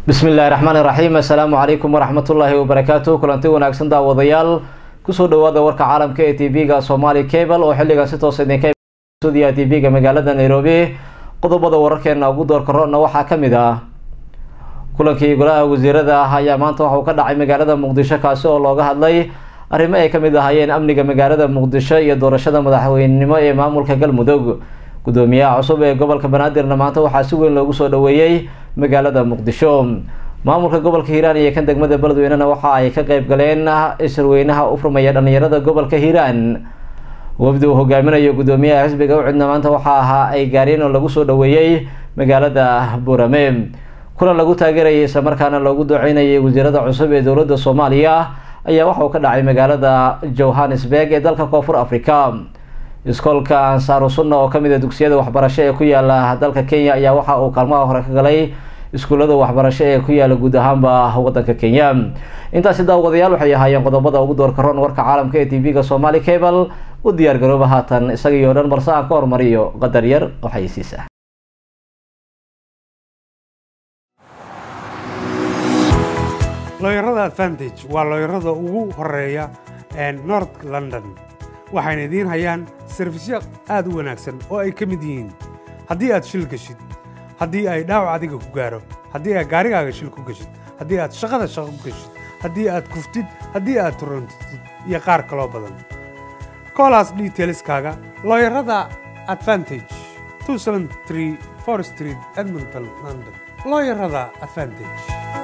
bismi illaahi raxmaan iraxiim assalaamu calaykum waraxmatullaahi wabarakaatu kulanti wanaagsan daawadayaal kusoo dhawaada warka caalamka ee t v-ga somali cable oo xilligan si toosa idinka stuudiyaha t v-ga magaalada nairobi qodobada wararkeena ugu door karoona waxaa kamid ah kulankii golaha wasiirada ah ayaa maanta waxauu ka dhacay magaalada muqdisho kaasi oo looga hadlay arrimo ay kamid ahaayeen amniga magaalada muqdisho iyo doorashada madaxweynenimo ee maamulka galmudug gudoomiyaha cusub ee gobolka banaadirna maanta waxaa si weyn loogu soo dhaweeyey magaalada muqdisho maamulka gobolka hiiraan iyo kan degmada beledweynena waxa ay ka qeyb galeen isirweynaha u furmaya dhalinyarada gobolka hiiraan wafdi uu hogaaminayo gudoomiyaha xisbiga ucidna maanta waxaa ahaa ay gaareen oo lagu soo dhaweeyey magaalada burame kulan lagu taageerayay islamarkaana loogu duceynayay wasiirada cusub ee dowladda soomaaliya ayaa waxa uu ka dhacay magaalada johannesburg ee dalka koonfur africa iskoolka ansaaru sunna oo kamid a dugsiyada waxbarasho ee ku yaala dalka kenya ayaa waxa uu kaalmaha hore ka galay iskuullada waxbarasho ee ku yaala guud ahaanba wadanka kenya intaasi daawadayaal waxay ahaayeen qodobada ugu door karoon warka caalamka ee t v-ga somali cable u diyaar garooba haatan isagii o dhan balse aan ka hormariyo qadar yar oo xayisiisa looyarada advantage waa looyarada ugu horeeya north london waxayna idiin hayaan sarfisyo aad u wanaagsan oo ay ka mid yihiin haddii aad shil geshid haddii ay dhaawac adiga ku gaaro haddii aad gaarigaaga shil ku geshid haddii aad shaqada shaqo ku geshid haddii aad kuftid haddii aad turuntid iyo qaar kaloo badan koolaas detailskaaga looyarada advantage street edmonton london looyarada advantage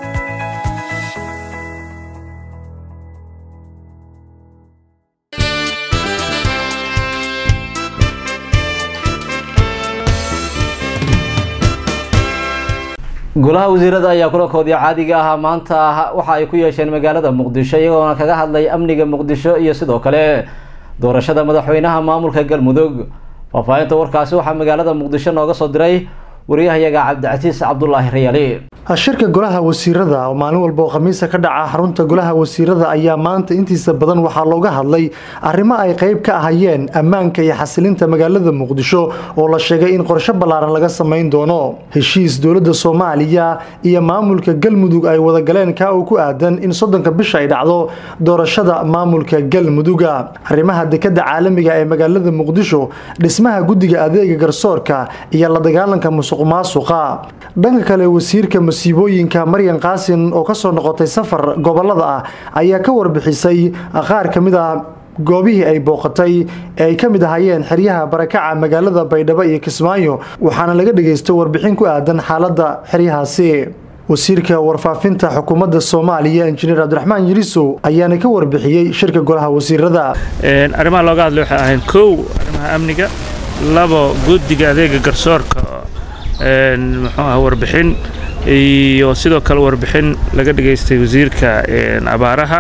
golaha wasiirada ayaa kulankoodii caadiga ahaa maanta waxa ay ku yeesheen magaalada muqdisho iyagoona kaga hadlay amniga muqdisho iyo sidoo kale doorashada madaxweynaha maamulka galmudug faahfaahinta warkaasi waxaa magaalada muqdisho nooga soo diray wariyahayaga cabdicasiis cabdulaahi rayaali shirka golaha wasiirada oo maalin walba oo khamiisa ka dhaca xarunta golaha wasiirada ayaa maanta intiisa badan waxaa looga hadlay arrimo ay qayb ka ahayeen ammaanka iyo xasilinta magaalada muqdisho oo la sheegay in qorsho ballaaran laga samayn doono heshiis dowladda soomaaliya iyo maamulka galmudug ay wadagaleen kaa uu ku aadan in soddonka bisha ay dhacdo doorashada maamulka galmuduga arrimaha dekada caalamiga ee magaalada muqdisho dhismaha guddiga adeega garsoorka iyo la dagaalanka musuq maasuqa dhanka kale wasiirka masiibooyinka maryan qaasin oo kasoo noqotay safar gobolada ah ayaa ka warbixisay qaar ka mid ah goobihii ay booqatay ee ay ka mid ahaayeen xeryaha barakaca magaalada baydhabo iyo kismaayo waxaana laga dhageystay warbixin ku aadan xaalada xeryahaasi wasiirka warfaafinta xukuumadda soomaaliya injineer cabdiraxmaan yirisow ayaana ka warbixiyey shirka golaha wasiirada arrimaha looga hadlay waxay ahayn kow arrimaha amniga labo guddiga adeega garsoorka muxuu ah warbixin iyo sidoo kale warbixin laga dhageystay wasiirka abaaraha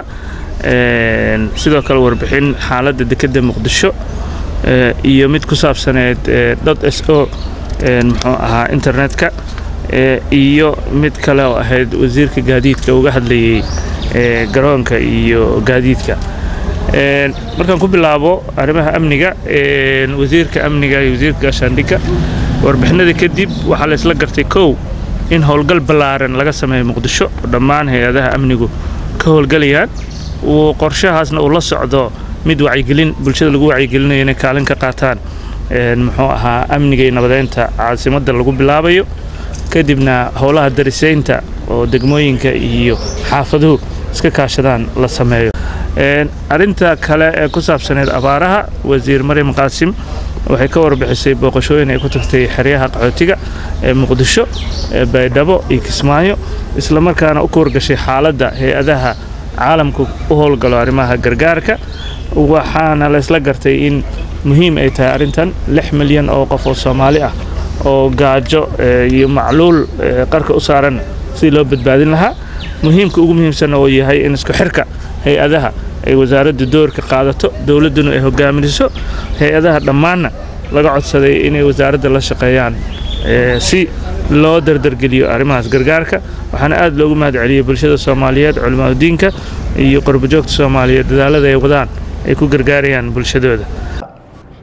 sidoo kale warbixin xaaladda dekedda muqdisho iyo mid ku saabsaneed dot s o muxuu ahaa internetka iyo mid kale oo ahayd wasiirka gaadiidka uga hadlayay garoonka iyo gaadiidka markaan ku bilaabo arrimaha amniga wasiirka amniga iyo wasiirka gaashaandhigga warbixinada kadib waxaa la isla gartay kow in howlgal ballaaran laga sameeyo muqdisho oo dhammaan hay-adaha amnigu ka howlgalayaan uu qorshahaasna uu la socdo mid wacyigelin bulshada lagu wacyigelinayo inay kaalin ka qaataan muxuu ahaa amniga iyo nabadeynta caasimadda lagu bilaabayo kadibna howlaha darisaynta oo degmooyinka iyo xaafaduhu iska kaashadaan la sameeyo arrinta kale ee ku saabsaneed abaaraha wasiir maryam qaasim waxay ka warbixisay booqashooyin ay ku tagtay xeryaha qaxootiga ee muqdisho ee baydhabo iyo kismaayo islamarkaana u ka wargashay xaaladda hay-adaha caalamku u howlgalo arrimaha gargaarka waxaana laysla gartay in muhiim ay tahay arrintan lix milyan oo qof oo soomaali ah oo gaajo iyo macluul qarka u saaran sidii loo badbaadin lahaa muhiimka ugu muhiimsanna oo yahay in isku xirka hay-adaha ay wasaaraddu doorka qaadato dowladduna ay hogaaminiso hay-adaha dhammaanna laga codsaday inay wasaaradda la shaqeeyaan si loo dardargeliyo arrimahaas gargaarka waxaana aad loogu mahad celiyey bulshada soomaaliyeed culimaadudiinka iyo qorbojoogta soomaaliyeed dadaalada ay wadaan ay ku gargaarayaan bulshadooda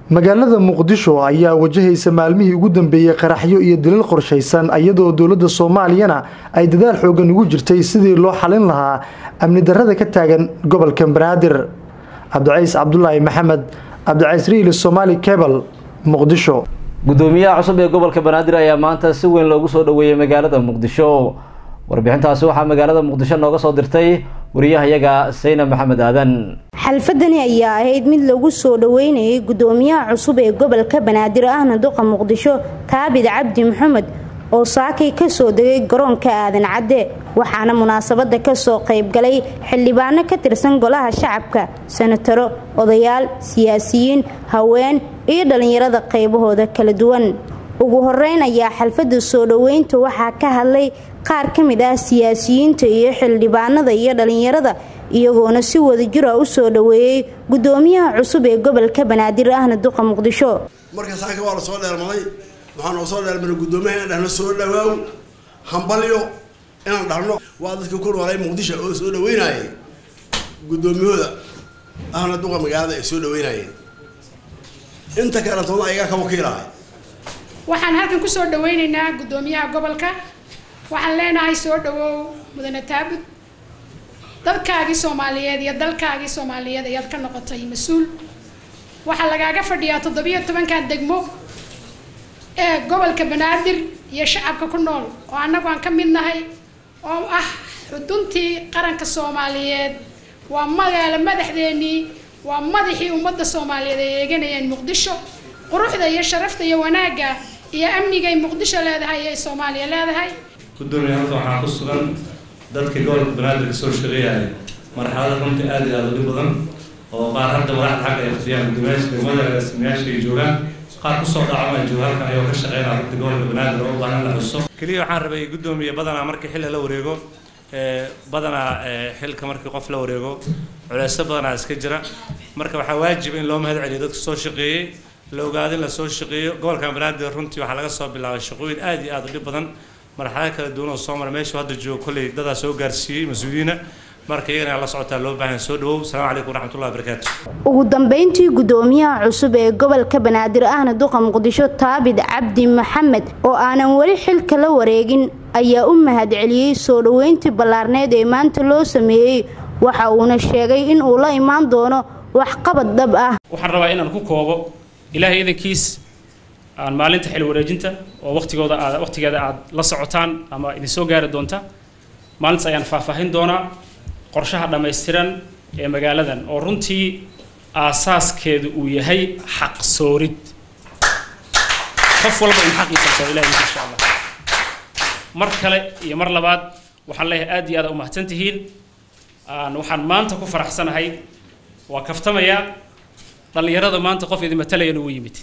magaalada muqdisho ayaa wajahaysa maalmihii ugu dambeeyey qaraxyo iyo dilal qorshaysan iyadoo dowladda soomaaliyana ay dadaal xoogan ugu jirtay sidii loo xalin lahaa amni darrada ka taagan gobolka banaadir cabdicays cabdulaahi maxamed cabdicays riili somaali cebal muqdisho gudoomiyaha cusub ee gobolka banaadir ayaa maanta si weyn loogu soo dhaweeyey magaalada muqdisho warbixintaasi waxaa magaalada muqdisho nooga soo dirtay wariyahayaga sayna maxamed aadan xalfadani ayaa ahayd mid lagu soo dhaweynayay gudoomiyaha cusub ee gobolka banaadir ahna duqa muqdisho taabid cabdi maxamed oo saakay kasoo degay garoonka aadan cadde waxaana munaasabada kasoo qaybgalay xildhibaano ka tirsan golaha shacabka senataro odayaal siyaasiyiin haween iyo dhallinyarada qaybahooda kala duwan ugu horeyn ayaa xalfada soo dhaweynta waxaa ka hadlay qaar ka mid ah siyaasiyiinta iyo xildhibaanada iyo dhallinyarada iyagoona si wadajira u soo dhaweeyey gudoomiyaha cusub ee gobolka banaadir ahna duqa muqdisho marka saaka waa la soo dheermaday waxaa noo soo dheermaday gudoomiyaha inaan dhahno soo dhawaaw hambalyo inaan dhahno waa dadka ku noolay muqdisho oo soo dhaweynayay gudoomiyahooda ahna duqa magaalada ay soo dhaweynayeen inta kale toona ayagaa ka wakiilahay waxaan halkan kusoo dhaweyneynaa gudoomiyaha gobolka waxaan leenahay soo dhawow mudane taabud dadkaagii soomaaliyeed iyo dalkaagii soomaaliyeed ayaad ka noqotay mas-uul waxaa lagaaga fadhiyaa toddobiyo tobankan degmo ee gobolka banaadir iyo shacabka ku nool oo annagu aan ka mid nahay oo ah xuduntii qaranka soomaaliyeed waa magaalo madaxdeenii waa madaxii ummadda soomaaliyeed ay eeganayeen muqdisho quruxda iyo sharafta iyo wanaagga iyo amnigay muqdisho leedahay ee soomaaliya leedahay gudoomiya halka waxaa ku sugan dadkii gobolka banaadir ka soo shaqeeyaya marxalada runtii aada iyo aada u dhib badan oo qaar hadda madaxda xagga ay fadhiyaan guddoomiyaasha degmada agaasimayaasha ay joogaan qaar kusoo dhacama jooga halkan ayoo ka shaqeynaya runtii gobolka banaadir oo u baahan la xuso keliya waxaan rabay guddoomiye badanaa markii xilli la wareego badanaa xilka markii qof la wareego culeysyo badanaa iska jira marka waxaa waajib in loo mahad celiyo dadka soo shaqeeyey la ogaado in la soo shaqeeyo gobolkan banaadir runtii waxaa laga soo bilaabay shaqooyin aada iyo aada u dhib badan marxalad kala duwan oo soo mara meeshu hadda joogo kolley dadaa soo gaarsiiyey mas-uuliyiina marka iyagana la socotaa loo baahan soo dhawow asalaamu calaykum waraxmatullahi wabarakaatu ugu dambeyntii gudoomiyaha cusub ee gobolka banaadir ahna duqa muqdisho taabid cabdi maxamed oo aanan weli xilka la wareegin ayaa u mahad celiyey soo dhaweyntii ballaarneed ee maanta loo sameeyey waxa uuna sheegay in uu la imaan doono waxqabad dhab ah waxaan rabaa inaan ku koobo ilaahay idankiis aan maalinta xil wareejinta oo waqtigooda aad waqtigeeda aad la socotaan ama idin soo gaari doonta maalintaas ayaan faahfaahin doonaa qorshaha dhammaystiran ee magaaladan oo runtii aasaaskeedu uu yahay xaq soorid qof walba in xaqiisa soo ilahay insha allah mar kale iyo mar labaad waxaan leeyahay aad iyo aad u mahadsan tihiin waxaan maanta ku faraxsanahay waa kaftamayaa dhallinyarada maanta qof idin matalayana uu yimid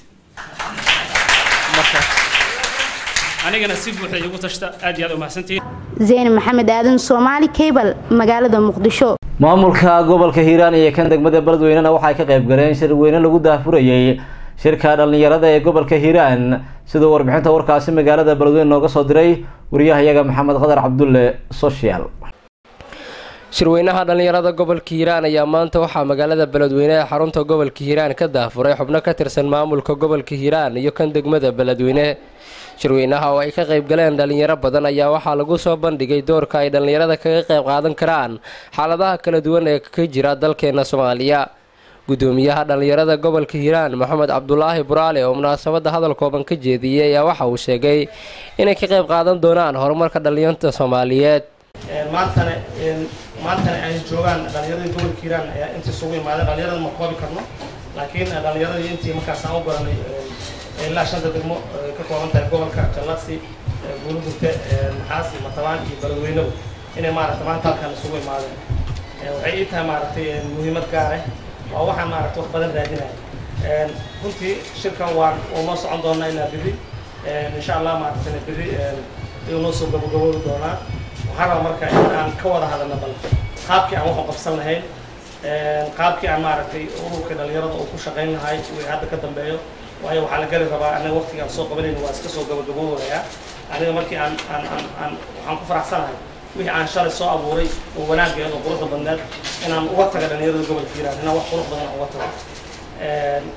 marka anigana si buuxda igu tashta aad iyo aad u mahadsantihiin zeyn maxamed aadan soomaali cable magaalada muqdisho maamulka gobolka hiiraan iyo kan degmada beledweynena waxay ka qayb galeen shir weyne lagu daahfurayey shirka dhallinyarada ee gobolka hiiraan siduu warbixinta warkaasi magaalada beledweyne nooga soo diray wariyahayaga maxamed qadar cabdulle social shirweynaha dhallinyarada gobolka hiiraan ayaa maanta waxaa magaalada beledweyne ee xarunta gobolka hiiraan ka daafuray xubno ka tirsan maamulka gobolka hiiraan iyo kan degmada beledweyne shirweynaha oo ay ka qayb galeen dhallinyaro badan ayaa waxaa lagu soo bandhigay doorka ay dhallinyarada kaga qayb qaadan karaan xaaladaha kala duwan ee ka jira dalkeena soomaaliya gudoomiyaha dhallinyarada gobolka hiiraan maxamed cabdulaahi buraale oo munaasabadda hadal kooban ka jeediyey ayaa waxa uu sheegay inay ka qayb qaadan doonaan horumarka dhallinyarta soomaaliyeed maantana maantana ay joogaan dhallinyaradii gobolka hiiraan ayaa intii isugu imaadeen dhallinyarada ma koobi karno laakiin dhallinyaradii intii markaas aan u baranay ilaa shanta degmo ka kooban tahay gobolka jallasi guulugurte maxaasi matabaan iyo beledweynebu inay maaragtay maanta halkan isugu imaadeen waxay ii tahay maaragtay muhiimad gaare waa waxaan maaragtay wax badan raadinaya runtii shirkan waan uu noo socon doonaa ilaa biri insha allah maaragtay biri ayuu noo soo gabagaboobi doonaa waxaan rabaa marka in aan ka wada hadalno bal qaabkii aan waxu qabsan lahayn qaabkii aan maaragtay ururka dhalinyarada uu ku shaqayn lahay wixii hadda ka dambeeyo waayo waxaa la gari rabaa anaga waqtiga aan soo qabanayno waa iska soo gabagaboobayaa aniga markii aan aan aan aan waxaan ku faraxsanahay wixii aan shalay soo abuuray oo wanaaggeed oo quruxda badneed inaan uga taga dhalinyarada gobolka hiiraan inaan wax qurux badan uga tago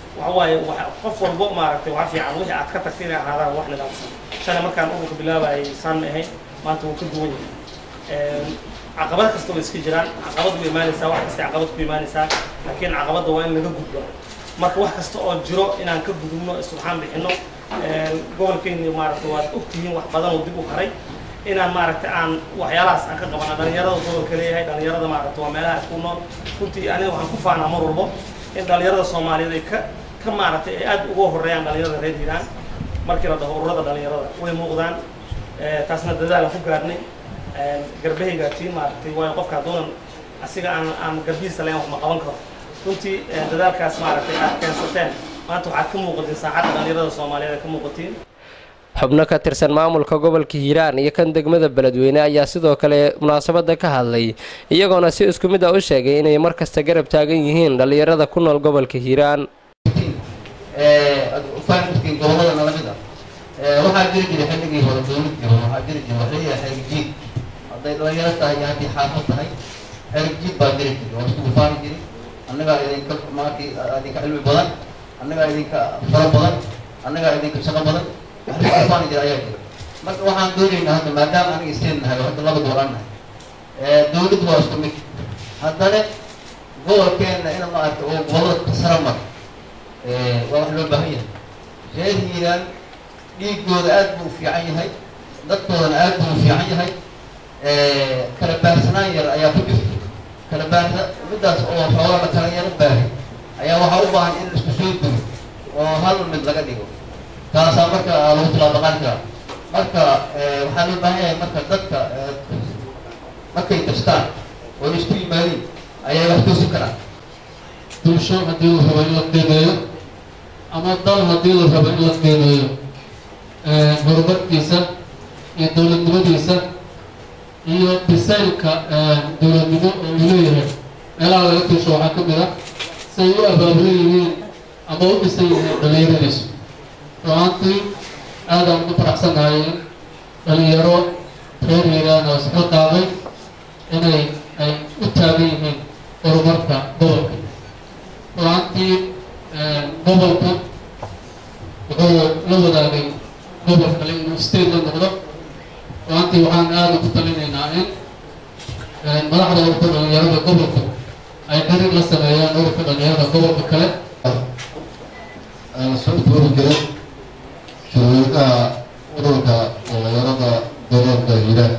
waxa waaye waxa- qof walbo maaragtay waxa fiican wixii aad ka tagtay inay ahaadaan wax nidaamsan shalay markaan ururka bilaabayay saan ma ahayn maanta wuu ka duwan yahay Een, caqabad kasta way iska jiraan caqabad way imaanaysaa wax kasta caqabad ku imaanaysaa laakiin caqabadda waa in laga gudbo marka wax kasta oo jiro inaan ka gudubno isubxaan bixino Een, gobolkeeni maaragtay waad ogtihiin wax badan oo dib u haray inaan maaragtay aan waxyaalahaas aan ka qabana dhalinyarada gobolka leeyahay dhalinyarada maaragtay waa meelaha ku nool runtii aniga waxaan ku faanaa mar walbo in dhalinyarada soomaaliyeed ay ka ka maaragtay ay aad uga horeeyaan dhalinyarada reer hiiraan markii la dhaho ururada dhalinyarada way muuqdaan Eh, taasna dadaal aan ku gaarnay Een, garbahayga tiin maaragtay waayo qofka hadduunan asiga aan aan garbihiisa lahayn wax ma qaban karo runtii eh, dadaalkaas maaragtay aad keensateen maanta waxaad ka muuqatiin saacadda dhalinyarada soomaaliyeed aad ka muuqatiin xubno ka tirsan maamulka gobolka hiiraan iyo kan degmada beledweyne ayaa sidoo kale munaasabada ka hadlay iyagoona si isku mid ah u sheegay inay mar kasta garab taagan yihiin dhallinyarada ku nool gobolka hiiraan fahamkii gobolada nala mid ah waxaa jiri jiray xilligii hore dowladii hore waxaa jiri jiray waxay yahay xerigjiid hadday dhalinyaro tahay iyo haddii xaafad tahay xerigjiid baa jiri jiray waa isku faani jiray annagaa idinka maarkii idinka cilmi badan annagaa idinka faro badan annagaa idinka shaqo badan wax lagu faani jiray ayaa jira marka waxaan doonaynaa hadda maadaama aniga isteen nahay oo hadda laba gobolaan nahay dowladdu waa isku mid haddana gobolkeenna in maaragta oo gobolada ka sara mar waa wax loo baahan yahay reer hiiraan dhiigooda aad buu u fiican yahay dadkoodana aad buu u fiican yahay kala baarsanaan yar ayaa ku jirta kala baarsa middaas oo xoogaa la kala yaro baahay ayaa waxaa u baahan in isku soo dugo oo hal mid laga dhigo taasaa marka lagu tilaabaqaan karaa marka waxaa loo baahan yahay marka dadka markay tastaan oo isku yimaadiin ayay wax toosi karaan bulsho haddii la rabo in la qiimeeyo ama dal haddii la rabo in la qiimeeyo horumarkiisa iyo dowladnimadiisa iyo bisaylka dowladnimo oo uu leeyahay meelaha laga tuusho waxaa ka mid ah say u abaabulan yihiin ama u dhisan yihiin dhallinyaradiisu ru'aantii aadaan ugu faraxsanahay in dhalinyaro reer hiiraan oo isxil qaaday inay ay u taagan yihiin horumarka gobolka ru'aantii gobolka wuxuu la wadaagay gobol kale inuu state la noqdo ru'aantii waxaan aada ugu talinaynaa in madaxda ururka dhalinyarada gobolka ay xiriir la sameeyaan ururka dhalinyarada gobolka kale soo tuuri jiray shirweynaha ururka dhalinyarada gobolka hiiraan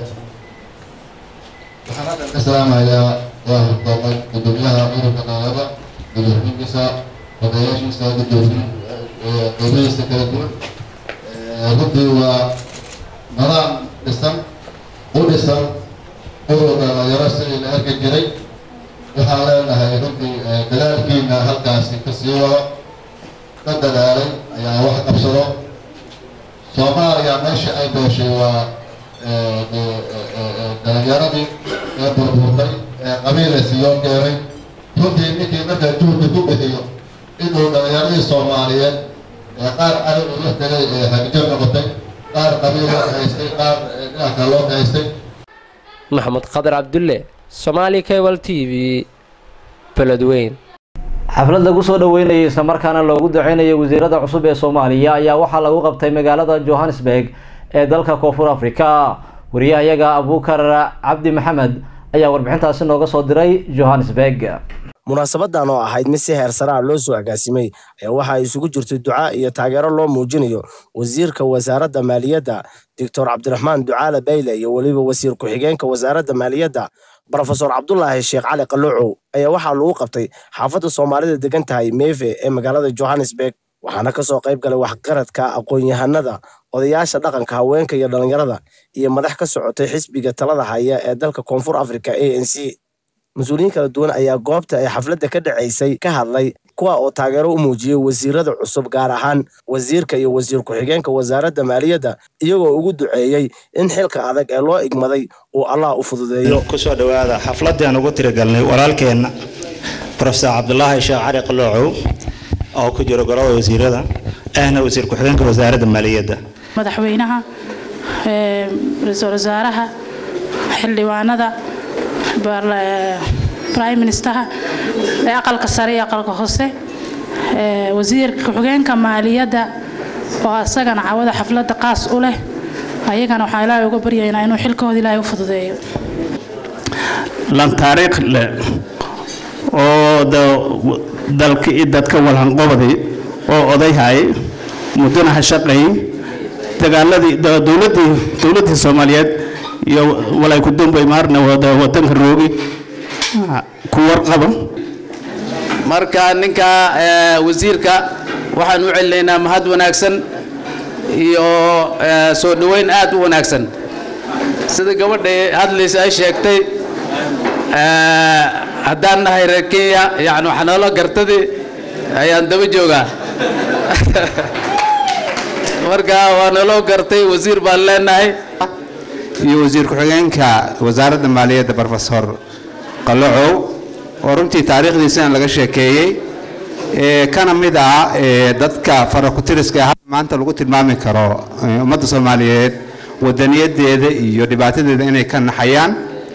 waxaan haddan ka salaamayaa waa hurdoomay gudoomiyaha ururka dhalinyarada gudoomiyihiisa odayaashiisa gudoomiye qeybihiisa kala duwan runtii waa nidaam dhisan u dhisan ururka dhalinyaro sidii la arki jiray waxaan leenahay runtii dadaalkiina halkaasi kasii wado ka dadaalay ayaa wax qabsado soomaaliya meesha ay dooshay waa dhalinyaradii ee burburtay ee qabiilaysi loo keenay runtii ninkii markaa juhdi ku bixiyo inuu dhalinyaradii soomaaliyeed ee qaar ari uu la tegay ee hagjo noqotay qaar qabiil loo haystay qaar dhinac kale loo haystay maxamed qadar cabdulle somaali cable t v beledweyn xaflad lagu soo dhaweynayay islamarkaana loogu duceynayay wasiirada cusub ee soomaaliya ayaa waxaa lagu qabtay magaalada johannesburg ee dalka koonfur africa wariyahayaga abuukar cabdi maxamed ayaa warbixintaasi nooga soo diray johannesburg munaasabadan oo ahayd mid si heer sare ah loo soo agaasimay ayaa waxa ay isugu jirtay duca iyo taageero loo muujinayo wasiirka wasaaradda maaliyadda doctor cabdiraxmaan ducaale bayle iyo weliba wasiir ku-xigeenka wasaaradda maaliyadda brofesor cabdulaahi sheekh cali qaloocow ayaa waxaa lagu qabtay xaafadda soomaalida degan tahay meefe ee magaalada johannesburg waxaana kasoo qayb galay waxqaradka aqoon-yahanada odayaasha dhaqanka haweenka iyo dhallinyarada iyo madax ka socotay xisbiga talada haya ee dalka koonfur africa a n c mas-uuliyiin kala duwan ayaa goobta ay xafladda ka dhacaysay ka hadlay kuwa oo taageero u muujiyey wasiirada cusub gaar ahaan wasiirka iyo wasiir ku-xigeenka wasaaradda maaliyadda iyagoo ugu duceeyey in xilka adag ee loo igmaday uu allah u fududeeyo kusoo dhowaada xafladii aan ugu tirigalnay walaalkeenna profesor cabdulaahi sheekh cali qaloocow oo ku jiro golada wasiirada ahna wasiir ku-xigeenka wasaaradda maaliyadda madaxweynaha ra-iisul wasaaraha xildhibaanada prime ministeraha ee aqalka sare iyo aqalka hoose wasiirka ku-xigeenka maaliyadda oo isagana cawada xafladda qaas u leh ayagana waxaa ilaahay uga baryaynaa inuu xilkooda ilaahay u fududeeyo lan taariikh leh oo dalka iyo dadka walhanqobday oo odayhay muddana ha shaqeey dagaaladii dowladdii dowladdii soomaaliyeed iyo walay ku dumbay maarna wadanka roogi ku warqaba marka ninka wasiirka waxaan u celinaynaa mahad wanaagsan iyo soo dhoweyn aad u wanaagsan sida gabadha hadlaysa ay sheegtay haddaan nahay reer kenya yani waxaa noola gartadii ayaan daba joogaa marka waa naloo gartay wasiir baan leenahay iyo wasiir ku-xigeenka wasaaradda maaliyadda brofesor qalocow oo runtii taariikhdiisana laga sheekeeyey kana mid ah dadka farakutiriska ah maanta lagu tilmaami karo ummadda soomaaliyeed wadaniyadeeda iyo dhibaatadeeda inay ka naxayaan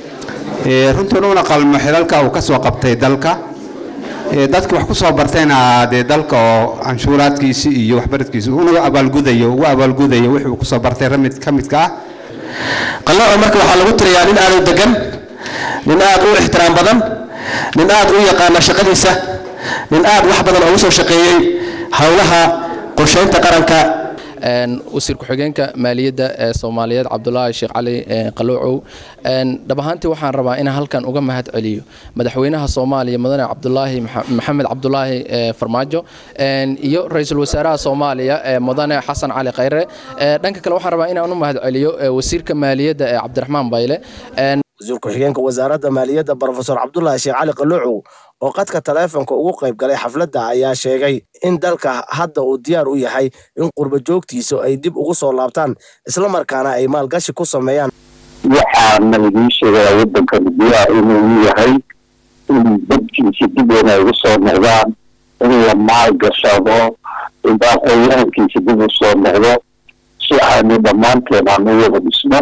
runtuuna una qalmo xilalka uu ka soo qabtay dalka dadki wax ku soo bartayna dee dalka oo canshuuraadkiisi iyo waxbaradkiisi una abaalgudayo ugu abaalgudayo wixii uu kusoo bartay ramid ka midka ah qallooco marka waxaa lagu tirayaa nin aad u degan nin aad u ixtiraam badan nin aad u yaqaana shaqadiisa nin aad wax badan ugu soo shaqeeyey howlaha qorsheynta qaranka wasiir ku-xigeenka maaliyadda ee soomaaliyeed cabdulaahi sheekh cali qaloocow dhab ahaantii waxaan rabaa inaan halkan uga mahad celiyo madaxweynaha soomaaliya mudane cabdulaahi maxamed cabdulaahi farmaajo iyo ra-iisul wasaaraha soomaaliya mudane xasan cali khayre dhanka kale waxaan rabaa inaan u mahad celiyo wasiirka maaliyadda ee cabdiraxmaan bayle wasiir ku-xigeenka wasaaradda maaliyadda brofesor cabdulaahi sheekh cali qaloocow oo qadka taleefonka ugu qayb galay xafladda ayaa sheegay in dalka hadda uu diyaar u yahay in qurba joogtiisa ay dib ugu soo laabtaan islamarkaana ay maalgashi ku sameeyaan waxaana idiin sheegaya waddankan diyaar inuu yahay in dadkiisa dib inay ugu soo noqdaan in la maalgashado in aqoonyahankiisa dib u soo noqdo si aanu dhammaanteen aan u wada dhisno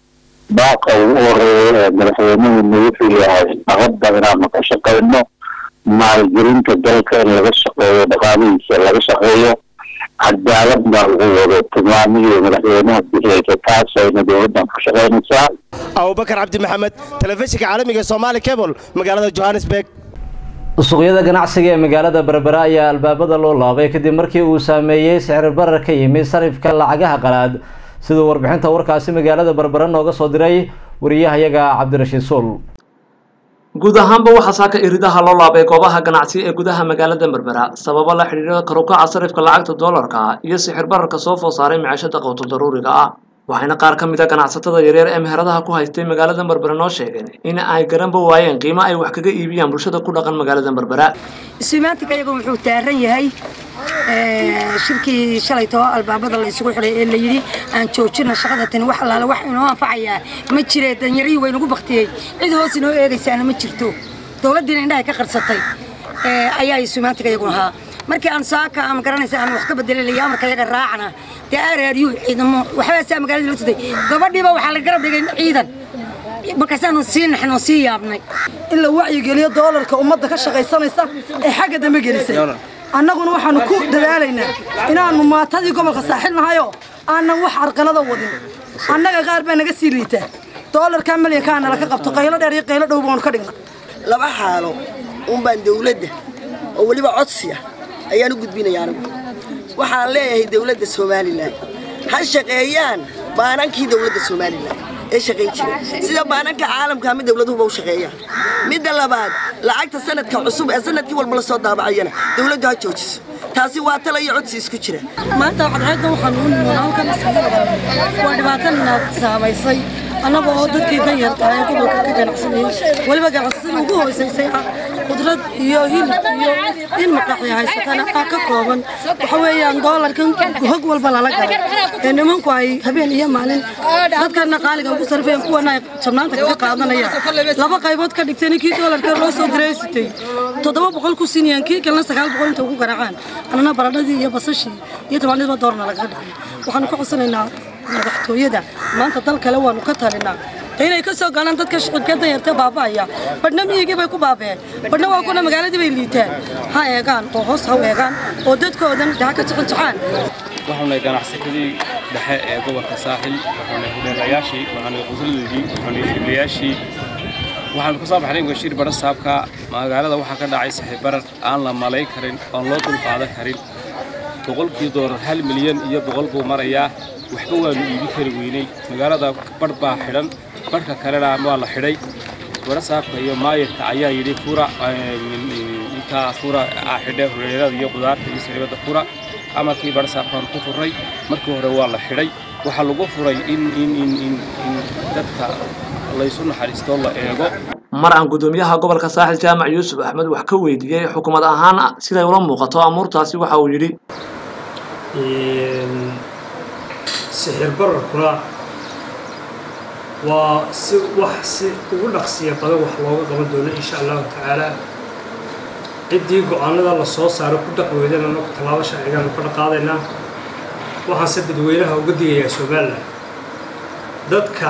baaqa ugu horeeya ee madaxweynuhuna wuxuu yahay nabadda inaanu ka shaqayno maalgelinta dalka in laga shaqeeyo dhaqaalihiisa laga shaqeeyo cadaaladna lagu wado tilmaamihii madaxweynaha bixiyeysa taasayna dowladdan ku shaqaynaysaa abubakar cabdi maxamed telefishinka caalamiga ee somaali cable magaalada johannesburg suuqyada ganacsiga ee magaalada berbera ayaa albaabada loo laabay kadib markii uu saameeyey sicir barar ka yimid sarifka lacagaha qalaad siduu warbixinta warkaasi magaalada berbera nooga soo diray wariyahayaga cabdirashiid suul guud ahaanba waxaa saaka iridaha loo laabay goobaha ganacsi ee gudaha magaalada berbera sababo la xidhiidha karukaca sarifka lacagta doolarka iyo sixir bararka soo food saaray maciishada qowto daruuriga ah waxayna qaar ka mid a ganacsatada yaryar ee meheradaha ku haystay magaalada berbera noo sheegeen in ay garanba waayeen qiimo ay wax kaga iibiyaan bulshada ku dhaqan magaalada berbera isumaantiga iyagu wuxuu taaran yahay shirkii shalaytoo albaabada la isugu xidhay ee la yidhi aan joojina shaqada tani wax allaale wax inoo anfacayaa ma jiree danyarihii waynagu baktiyey cid hoos inoo eegaysaana ma jirto dowladdiina indhahay ka qarsatay ayaa isumaantiga iyagu ahaa markii aan saaka ama garanaysa aan wax ka bedelay amarka iyaga raacna dee aaraariyuu ciidamo waxbaasaa magaalada loo tuday gabadhiiba waxaa la garab dhigay ciidan markaasaanu sii naxnoo sii yaabnay in la wacyigeliyo doolarka ummadda ka shaqaysanaysa ee xagga dambe gelisay annaguna waxaanu ku dadaalaynaa inaannu maatadii gobolka saaxil nahayoo aanan wax carqalada wadin annaga qaar baa naga sii liitaa doolarkaa milyankaa nala ka qabto qaylo dheer iyo qaylo dhow baanu ka dhigna laba xaalo unbaan dawladda oo weliba codsiya ayaan u gudbinaya anigu waxaan leeyahay dawladda somalilan ha shaqeeyaan baanankii dawladda somalilan ee shaqayn jiray sida baananka caalamka ama dawladuhuba u shaqeeyaan midda labaad lacagta sanadka cusub ee sanadkii walba la soo daabacayana dawladdu ha joojiso taasi waa tala iyo codsi isku jira maanta cadceedda waxaan ugu nimoon halkan isugu wadan waa dhibaatana saamaysay annaga oo dadkii danyarta ee gobolka ka ganacsanayay weliba ganacsatada ugu hoosaysay ah qudrad iyo hilib iyo in maqaxi haysatana ah ka kooban waxa weeyaan doolarkan hog walba lala galo ee nimanku ay habeen iyo maalin dadkana qaaliga ugu sarfeen kuwana ay jabnaanta kaga qaadanayaan laba qaybood ka dhigteen kii doolarka loo soo diray sitay toddoba boqol ku siinayaan kii kalena sagaal boqol inta ugu garaacaan annana baradhadii iyo basashii iyo tobanniba doorna lagaga dhigay waxaanu ka codsanaynaa madaxtooyada maanta dal kale waanu ka talinaa inay ka soo galaan dadka shicibka danyarta baaba'aya badhna miyigii bay ku baabeen badhna waa kuna magaaladii bay liitaan ha eegaan oo hoos ha u eegaan oo dadkoodan dhaha ka jixinjixaan waxaanay ganacsatada dhexe ee gobolka saaxil waxaanay hudheelayaashii waxaanay qusladoodii waxaanay iiblayaashii waxaanu kasoo baxnay bashiir bara saabka magaalada waxaa ka dhacay saxiib barar aan la malay karin oon loo dulqaadan karin boqolkii doolar hal milyan iyo boqol buu marayaa waxba waanu iibi kari weynay magaalada barh baa xidhan barhka kalena waa la xidhay bara saabka iyo maayirka ayaa yidhi fura intaa fura aa xidhe hudheelada iyo qudaarta iyo sariibada fura amarkii bara saabkaan ku furray markii hore waa la xidhay waxaa lagu furay in in in in in dadka laysu naxariisto la eego mar aan gudoomiyaha gobolka saaxil jaamac yuusuf axmed wax ka weydiiyey xukuumad ahaan siday ula muuqato amuurtaasi waxa uu yidhi sixir bararkuna waa si wax si ugu dhaqsiya badan wax looga qaban doono insha allahu tacaala ciddii go-aanada la soo saaro ku dhaqweydana marka tallaabo sharcigaanu ka dhaqaadaynaa waxaanse dadweynaha uga digayaa somalilan dadka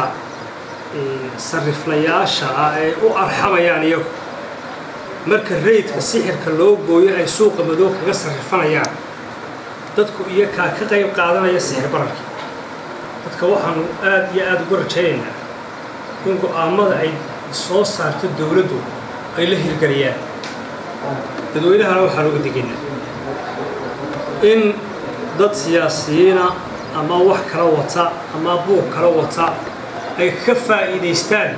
sariflayaasha ah ee u arxamayaan iyagu marka rayidka sixirka loo gooyo ay suuqa madow kaga sarrifanayaan dadku iyakaa ka qayb qaadanaya sixir bararka dadka waxaanu aad iyo aada uga rajaynaynaa in go-aamada ay soo saarto dowladdu ay la hirgeliyaan dadweynahana waxaan uga digaynaa in dad siyaasiyiina ama wax kala wata ama buuq kala wata ay ka faa'iidaystaan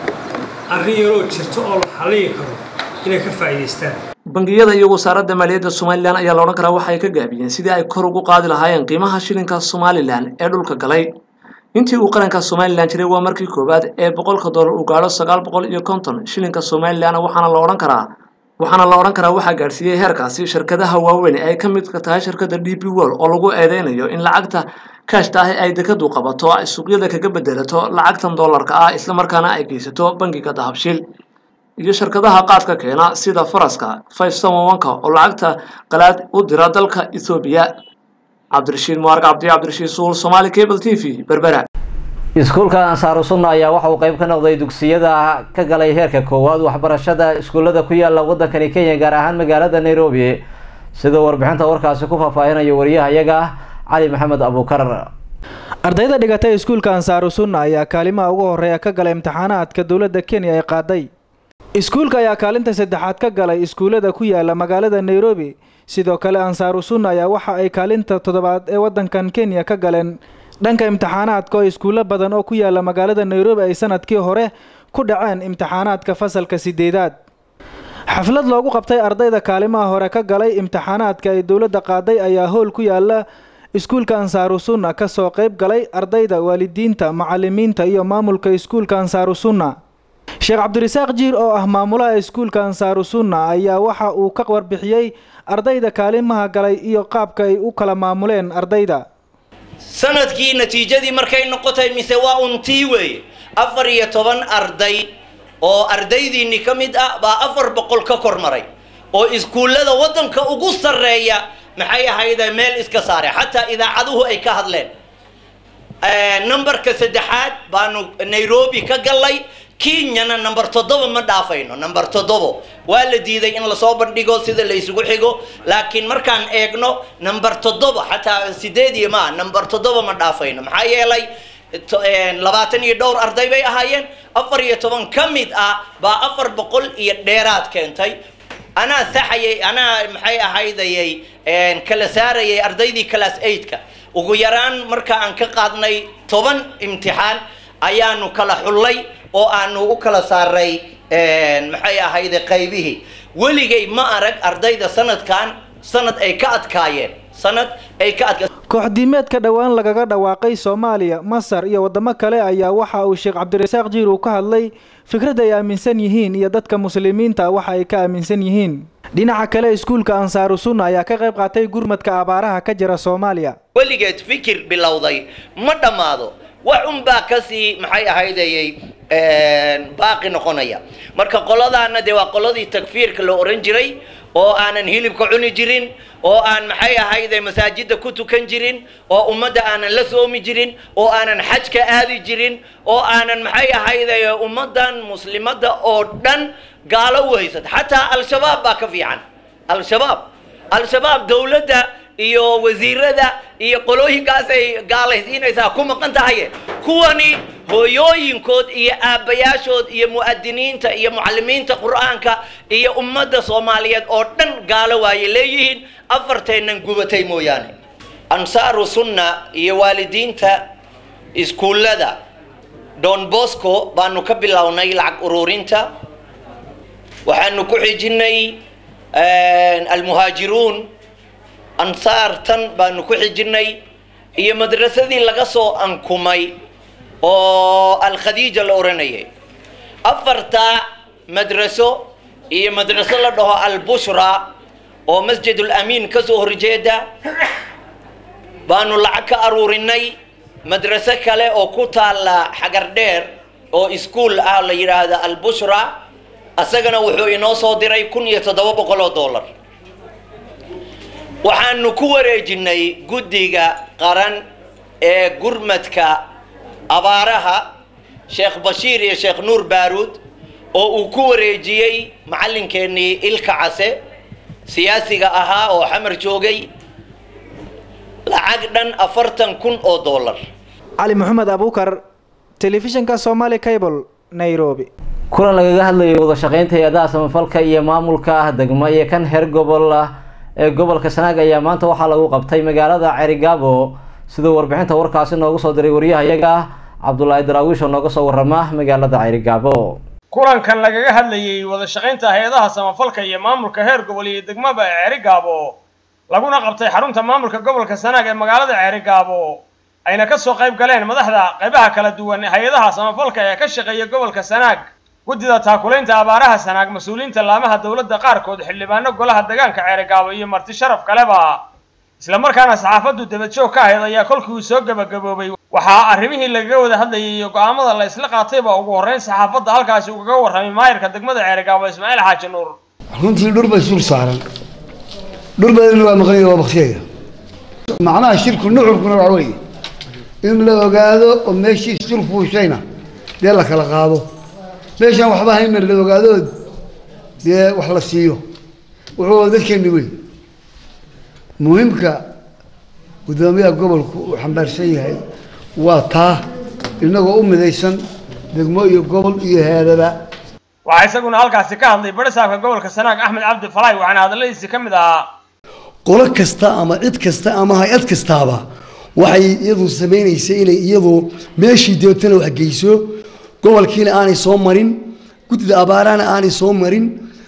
arrin yaroo jirto oo la xalliyi karo inay ka faa'iidaystaan bangiyada iyo wasaaradda maaliyadda somalilan ayaa la odhan karaa waxay ka gaabiyeen sidii ay kor ugu qaadi lahaayeen qiimaha shilinka somalilan ee dhulka galay intii uu qaranka somalilan jiray waa markii koowaad ee boqolka doolar uu gaadho sagaal boqol iyo konton shilinka somalilan waxaana la odhan karaa waxaana la odhan karaa waxaa gaadhsiiyey heerkaasi shirkadaha waaweyn ee ay ka midka tahay shirkadda d p world oo lagu eedeynayo in lacagta kaashta ah ay dekadu qabato ay suuqyada kaga bedelato lacagtan doolarka ah islamarkaana ay geysato bangiga dahabshiil iyo shirkadaha qaadka keena sida faraska five samowanka oo lacagta qalaad u dira dalka ethoobiya cabdirashiid mubaark cabdi cabdirashiid suul somaali cable t v berbera iskuulka ansaaru sunna ayaa waxa uu qayb ka noqday dugsiyada ka galay heerka koowaad waxbarashada iskuullada ku yaala waddankani kenya gaar ahaan magaalada nairobi sidoo warbixinta warkaasi ku faahfaahinayo wariyahayaga cali maxamed abuukar ardayda dhigatay iskuulka ansaaru sunna ayaa kaalimaha ugu horeeya ka galay imtixaanaadka dowladda kenya ay qaaday iskuulka ayaa kaalinta saddexaad ka galay iskuullada ku yaala magaalada nairobi sidoo kale ansaaru sunna ayaa waxa ay kaalinta toddobaad ee waddankan kenya ka galeen dhanka imtixaanaadka oo iskuullo badan oo ku yaala magaalada nairobi ay sanadkii hore ku dhaceen imtixaanaadka fasalka sideedaad xaflad loogu qabtay ardayda kaalimaha hore ka galay imtixaanaadka ay dowladda qaaday ayaa howl ku yaala iskuulka ansaaru sunna ka soo qayb galay ardayda waalidiinta macalimiinta iyo maamulka iskuulka ansaaru sunna sheekh cabdirasaaq jiir oo ah maamulaha iskuulka ansaaru sunna ayaa waxa uu ka warbixiyey ardayda kaalimaha galay iyo qaabka ay u kala maamuleen ardayda sanadkii natiijadii markay noqotay mise waa untii weeye afar iyo toban arday oo ardaydiinni ka mid ah baa afar boqol ka kor maray oo iskuullada waddanka ugu sarreeya maxay ahayde meel iska saare xataa idaacaduhu ay ka hadleen numberka saddexaad baanu nairobi ka gallay kenyana number toddoba ma dhaafayno number toddobo waa la diiday in lasoo bandhigo sida la isugu xigo laakiin markaan eegno number toddoba xataa sideed iyo maa number toddoba ma dhaafayno maxaa yeelay labaatan iyo dhowr arday bay ahaayeen afar iyo toban ka mid ah baa afar boqol iyo dheeraad keentay anaa saxayay anaa maxay ahaydayay kala saarayay ardaydii class eightka ugu yaraan marka aan ka qaadnay toban imtixaan ayaanu kala xullay oo aanu u kala saaray maxay ahayde qaybihii weligay ma arag ardayda sanadkan sanad ay ka adkaayeen sanad ay ka adka kooxdiimeedka dhowaan lagaga dhawaaqay soomaaliya masar iyo waddamo kale ayaa waxa uu sheekh cabdirasaaq jiir uu ka hadlay fikrad ay aaminsan yihiin iyo dadka muslimiinta waxa ay ka aaminsan yihiin dhinaca kale iskuulka ansaaru sunna ayaa ka qayb qaatay gurmadka abaaraha ka jira soomaaliya weligeed fikir bilowday ma dhammaado wax unbaa kasii maxay ahaydayay baaqi noqonaya marka qoladaana dee waa qoladii takfiirka la oran jiray oo aanan hilibka cuni jirin oo aan maxay ahayde masaajidda ku tukan jirin oo ummadda aanan la soomi jirin oo aanan xajka aadi jirin oo aanan maxay ahayde ummaddan muslimadda oo dhan gaalo u haysata xataa al-shabaab baa ka fiican al-shabaab al-shabaab dowladda iyo wasiirada iyo qolooyinkaas ay gaalaysiinaysaa ku maqan tahaye kuwani hooyooyinkood iyo aabbayaashood iyo mu'adiniinta iyo mucallimiinta qur'aanka iyo ummadda soomaaliyeed oo dhan gaalo waayay leeyihiin afarteennan gubatay mooyaane ansaaru sunna iyo waalidiinta iskuullada don bosco baanu ka bilownay lacag ururinta waxaanu ku xijinay almuhaajiruun ansaartan baanu ku xijinay iyo madrasadii laga soo ankumay oo alkhadiija la odhanayay afartaa madraso iyo madraso la dhaho albushra oo masjid ulamiin ka soo horjeeda baanu lacag ka aruurinay madraso kale oo ku taalla xagar dheer oo iskuol ah la yidhaahda albushra asagana wuxuu inoo soo diray kun iyo toddoba boqol oo dollar waxaanu ku wareejinay guddiga qaran ee gurmadka abaaraha sheekh bashiir iyo sheekh nuur baaruud oo uu ku wareejiyey macallinkeenii ilka case siyaasiga ahaa oo xamar joogay lacag dhan afartan kun oo dollar cali maxamed abuukar telefishinka somali cable nairobi kulan lagaga hadlayay wada shaqeynta hay-adaha samafalka iyo maamulka ah degmo iyo kan heer gobol ah ee gobolka sanaag ayaa maanta waxaa lagu qabtay magaalada cerigaabo siduu warbixinta warkaasi noogu soo diray wariyahayaga ah cabdulaahi daraawiish oo nooga soo warama magaalada cerigaabo kulankan lagaga hadlayay wada shaqaynta hay-adaha samafalka iyo maamulka heer gobol iyo degmaba ee cerigaabo laguna qabtay xarunta maamulka gobolka sanaag ee magaalada cerigaabo ayna ka soo qayb galeen madaxda qaybaha kala duwan hay-adaha samafalka ee ka shaqeeya gobolka sanaag guddida taakulaynta abaaraha sanaag mas-uuliyiinta laamaha dowladda qaarkood xildhibaano golaha deegaanka ceerigaabo iyo marti sharaf kaleba isla markaana saxaafaddu dabajoog ka ahayd ayaa kolkii uu soo gebagaboobay waxaa arrimihii lagaga wada hadlayay iyo go'aamada la isla qaatayba ugu horreyn saxaafadda halkaasi ugaga warramay maayirka degmada ceerigaabo ismaaciil xaaji nuur runtii dhur bay sul saaran dhur badanna waa maqan waa baktiyaga macnaha shirku nuxurkuna waxa weeye in la ogaado oo meeshii sul fuushayna dee la kala qaado meeshaan waxba hayna la ogaadood dee wax la siiyo wuxuu dadkeeni wey muhiimka guddoomiyaha gobolku uu xambaarsan yahay waa taa innagoo u midaysan degmo iyo gobol iyo heedaba waxaa isaguna halkaasi ka hadlay barisaabka gobolka sanaag axmed cabdi falaay waxaana hadalladiisi ka mid ahaa qolo kasta ama cid kasta ama hay-ad kastaaba waxay iyadu samaynaysay inay iyadu meeshii doontana wax geyso gobolkiina aanay soo marin guddida abaarahana aanay soo marin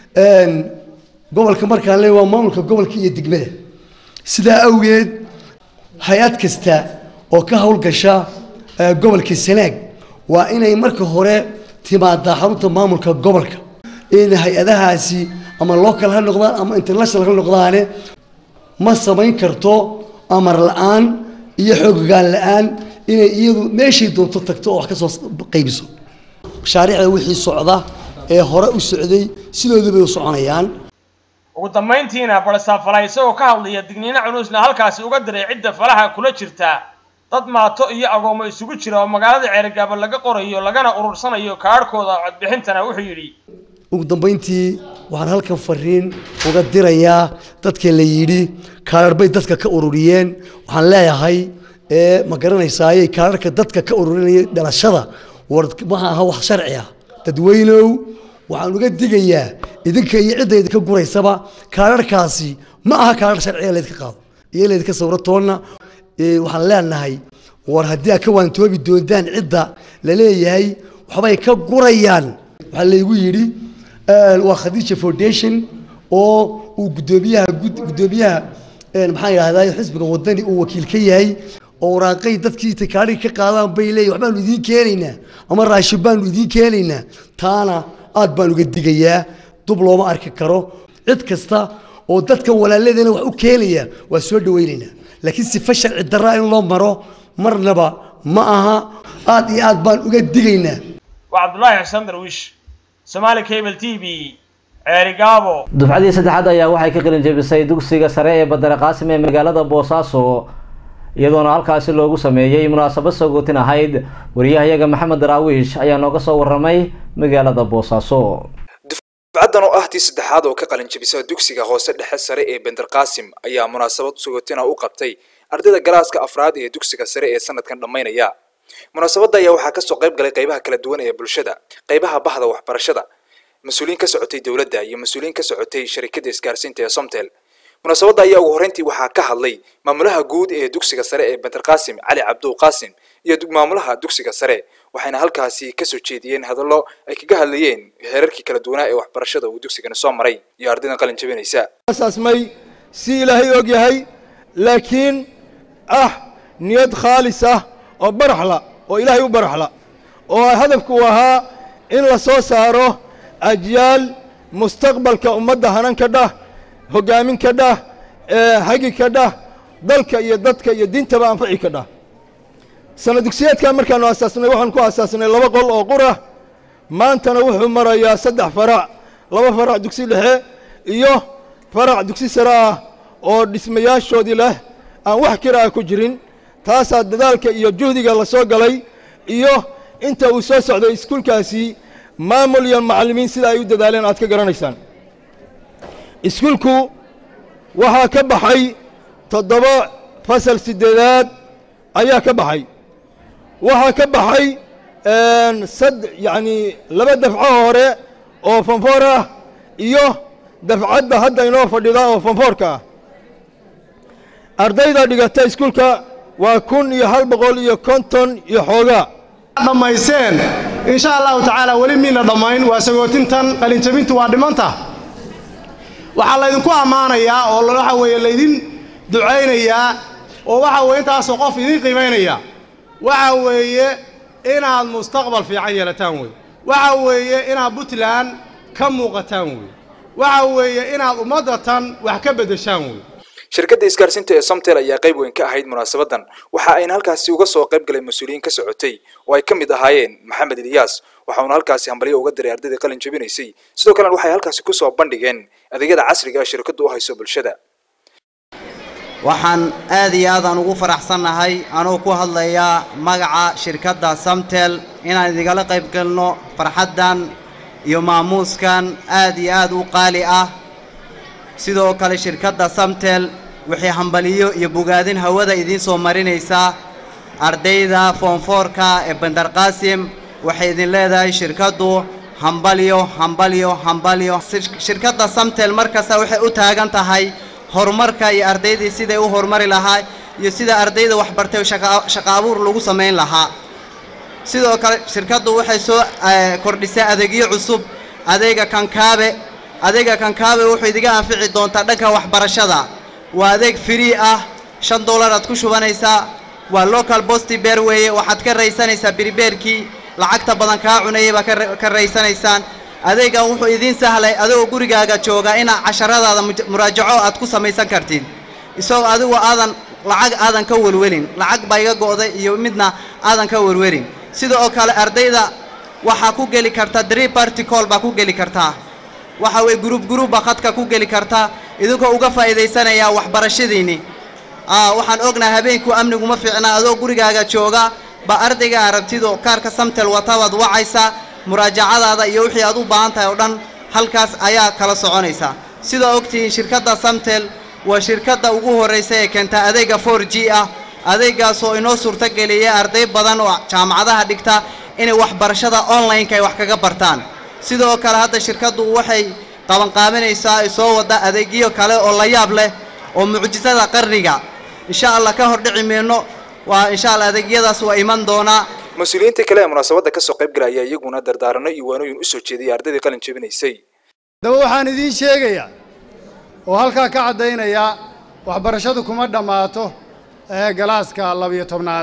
gobolka markaan leeyahay waa maamulka gobolka iyo degmada sidaa awgeed hay-ad kasta oo ka howlgasha gobolka sanaag waa inay marka hore timaadaa xarunta maamulka gobolka in hay-adahaasi ama local ha noqdaan ama international ha noqdaane ma samayn karto amar la-aan iyo xoogaan la-aan inay iyadu meeshay doonto tagto oo wax ka soo qaybiso mashaariicda wixii socda ee hore u socday sidoodu bay u soconayaan ugu dambayntiina barisaab falaay isagoo ka hadlaya digniino culusna halkaasi uga diray cidda falaha kula jirta dad maato iyo agoomo isugu jira oo magaalada ceerigaabo laga qorayo lagana urursanayo kaadhkooda codbixintana wuxuu yidhi ugu dambayntii waxaan halkan fariin uga dirayaa dadka la yidhi kaadhar bay dadka ka ururiyeen waxaan leeyahay ee ma garanaysaaye kaadharka dadka ka ururinaya dhalashada war waxa aha wax sharci ah dadweynow waxaan uga digayaa idinka iyo cidda idinka guraysaba kaadharkaasi ma aha kaadhar sharciga laydka qaado iyo laydka sawro toonna waxaan leenahay war haddii aad ka waantoobi doontaan cidda la leeyahay waxbay ka gurayaan waxaa laygu yidhi waa khadiija foundation oo uu guddoomiyaha guddoomiyaha maxaan yidhahdaa xisbiga wadani uu wakiil ka yahay oo waraaqay dadkii takaadhig ka qaadaan bay leeyihin waxbaanu idiin keenaynaa ama raashin baanu idiin keenaynaa taana aad baan uga digayaa dub looma arki karo cid kasta oo dadkan walaaladeena wax u keenaya waa soo dhawaynaynaa laakiin sifa sharci darraa in loo maro marnaba ma aha aad iyo aad baan uga digaynaa waa cabdulaahi xuseen darwiish somaali cable t v ceerigaabo dufcadii saddexaad ayaa waxay ka qalin jebisay dugsiga sare ee badare qaasim ee magaalada boosaaso iyadoona halkaasi loogu sameeyey munaasabad sagootin ahayd wariyahayaga maxamed daraawiish ayaa nooga soo waramay magaalada boosaaso dufcadan oo ah tii saddexaad oo ka qalin jebisa dugsiga hoose dhexe sare ee bender qaasim ayaa munaasabad sagootina u qabtay ardayda galaaska afraad ee dugsiga sare ee sanadkan dhammaynaya munaasabadda ayaa waxaa kasoo qayb galay qaybaha kala duwan ee bulshada qaybaha bahda waxbarashada mas-uuliyiin ka socotay dowladda iyo mas-uuliyiin ka socotay sharikada isgaarsiinta ee somtel munaasabadda ayaa ugu horreyntii waxaa ka hadlay maamulaha guud ee dugsiga sare ee bender qaasim cali cabduw qaasim iyo maamulaha dugsiga sare waxayna halkaasi kasoo jeediyeen hadallo ay kaga hadlayeen heerarkii kala duwanaa ee waxbarashada uu dugsigani soo maray iyo ardaydan qalin jabinaysa asaasmay si ilaahay og yahay laakiin ah niyad khaalis ah oo baraxla oo ilaahay u baraxla oo hadafku ahaa in la soo saaro ajyaal mustaqbalka ummadda hanan ka dhah hoggaamin ka dhah hagi ka dhah dalka iyo dadka iyo diintaba anfaci ka dhah sana dugsiyeedkan markaanu asaasnay waxaan ku asaasnay laba qol oo qura maantana wuxuu marayaa saddex farac laba farac dugsi dhexe iyo farac dugsi sare ah oo dhismayaashoodii leh aan wax kira ah ku jirin taasaa dadaalka iyo juhdiga la soo galay iyo inta uu soo socday iskuulkaasi maamul iyo macallimiin sida ay u dadaaleen aad ka garanaysaan iskuulku waxaa ka baxay toddoba fasal siddeedaad ayaa ka baxay waxaa ka baxay sad yacni laba dafco hore oo fanfoor ah iyo dafcadda hadda inoo fadhida oo fanfoorka ah ardayda dhigata iskuulka waa kun iyo hal boqol iyo konton iyo xoogaa dhammayseen insha allahu tacaala weli miina dhammayn waa sagootintan qalinjabintu waa dhimanta waxaa laydinku ammaanayaa oo waxa weeye laydin ducaynayaa oo waxa weeye intaasoo qof idin qiimaynaya waxa weeye inaad mustaqbal fiican yeelataan wey waxa weeye inaad puntland ka muuqataan wey waxa weeye inaad ummaddatan wax ka beddeshaan wey shirkadda isgaarsiinta ee somtel ayaa qayb weyn ka ahayd munaasabadan waxa ayna halkaasi uga soo qayb galay mas-uuliyiin ka socotay oo ay ka mid ahaayeen maxamed ilyaas waxauna halkaasi hambalyo uga diray ardayda qalin jabinaysay sidoo kalena waxay halkaasi kusoo bandhigeen adeegyada casriga ee shirkaddu u hayso bulshada waxaan aad iyo aadaan ugu faraxsannahay anuu ku hadlayaa magaca shirkadda samtel inaan idingala qayb galno farxaddan iyo maamuuskan aad iyo aad u qaali ah sidoo kale shirkadda samtel waxay hambaliyo iyo bogaadin hawada idiin soo marinaysaa ardayda foonfoorka ee bandar qaasim waxay idin leedahay shirkaddu hambalyo hambalyo hambalyo shirkadda samtel markasta waxay u taagan tahay horumarka iyo ardaydii siday u horumari lahaa iyo sida ardayda waxbartay shaqa abuur lagu samayn lahaa sidoo kale shirkaddu waxay soo kordhisay adeegyo cusub adeega kankaabe adeega kankaabe wuxuu idiga anfici doontaa dhanka waxbarashada waa adeeg free ah shan dollar aad ku shubanaysaa waa local bosti beer weeye waxaad ka raysanaysaa biribeerkii lacagta badan kaa cunayay baa ka raysanaysaan adeegan wuxuu idiin sahlay adigoo gurigaaga jooga inaad casharadaada muraajaco aad ku samaysan kartid isagoo adigu aadan lacag aadan ka welwelin lacag baa iga go'day iyo midna aadan ka welwelin sida oo kale ardayda waxaa ku geli karta dree party call baa ku geli kartaa waxa weye gruub gruub baa khadka ku geli kartaa idinkoo uga faa'iidaysanayaa waxbarashadiinni waxaan ognahay habeenku amniguma fiicna adoo gurigaaga jooga ba ardayga aragtido kaarka samtel watabaad wacaysaa muraajacadaada iyo wixii aad u baahan tahay oo dhan halkaas ayaa kala soconaysaa sidaa ogtihiin shirkadda samtel waa shirkadda ugu horraysa ee keenta adeega for g ah adeegaasoo inoo suurtogeliya arday badan oo jaamacadaha dhigta inay waxbarashada online-ka ay wax kaga bartaan sidoo kale hadda shirkaddu waxay qabanqaabinaysaa ay soo wadda adeegyo kale oo la yaab leh oo mucjisada qarniga insha allah ka hordhici mayno waa insha allah adeegyadaas waa iman doonaa mas-uuliyiinta kale ee munaasabadda kasoo qayb galay ayaa iyaguna dardaarano iyo waanooyin u soo jeediyay ardaydii qalin jabinaysay daba waxaan idiin sheegayaa oo halkaa ka caddaynaya waxbarashadu kuma dhammaato galaaska labiyo tobnaad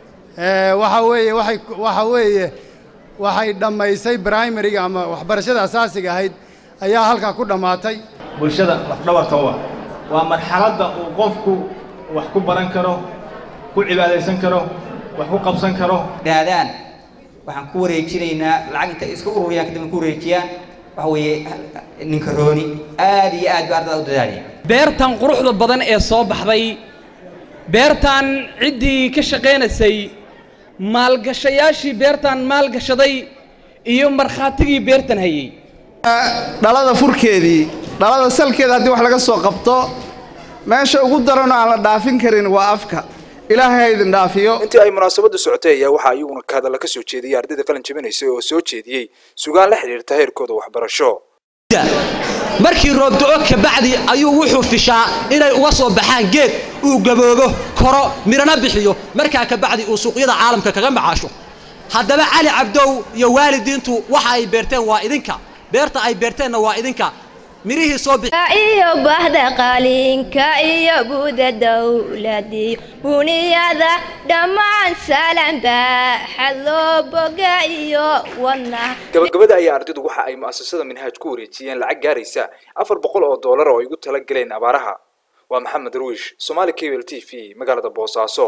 waxa weeye waxay waxa weeye waxay dhammaysay primariga ama waxbarashada asaasiga ahayd ayaa halkaa ku dhammaatay bulshada lafdhabarta u ah waa marxaladda uu qofku wax ku baran karo ku cibaadaysan karo wax ku qabsan karo dhaadaan waxaan ku wareejinaynaa lacag inta iska ururiyaan kadibna ku wareejiyaan waxa weeye ninka rooni aad iyo aad baa ardada u dadaalaya beertan quruxda badan ee soo baxday beertan ciddii ka shaqaynaysay maalgashayaashii beertan maalgashaday iyo markhaatigii beertan hayay dhalada furkeedii dhalada salkeeda haddii wax laga soo qabto meesha ugu daranoo aan la dhaafin karin waa afka ilaahay ha idin dhaafiyo intii ay munaasabadu socotay ayaa waxaa iyaguna ka hadalla ka soo jeediyay ardayda qalin jabinaysay oo soo jeediyey sugaan la xidhiirta heerkooda waxbarasho markii roob do-o kabacdi ayuu wuxuu fishaa inay uga soo baxaan geed uu gaboobo koro midhana bixiyo markaa kabacdi uu suuqyada caalamka kaga macaasho haddaba cali cabdow iyo waalidiintu waxa ay beerteen waa idinka beerta ay beerteenna waa idinka mirihii soo iyo bahda qalinka iyo guda dowladii buniyada dhammaan salan baaxad loo boga iyo wadna gabagabada ayaa ardaydu waxa ay mu'asasada minhaaj ku wareejiyeen lacag gaaraysa afar boqol oo doolar oo ay ugu tala galeen abaaraha waa maxamed ruish somaali cable t v magaalada boosaaso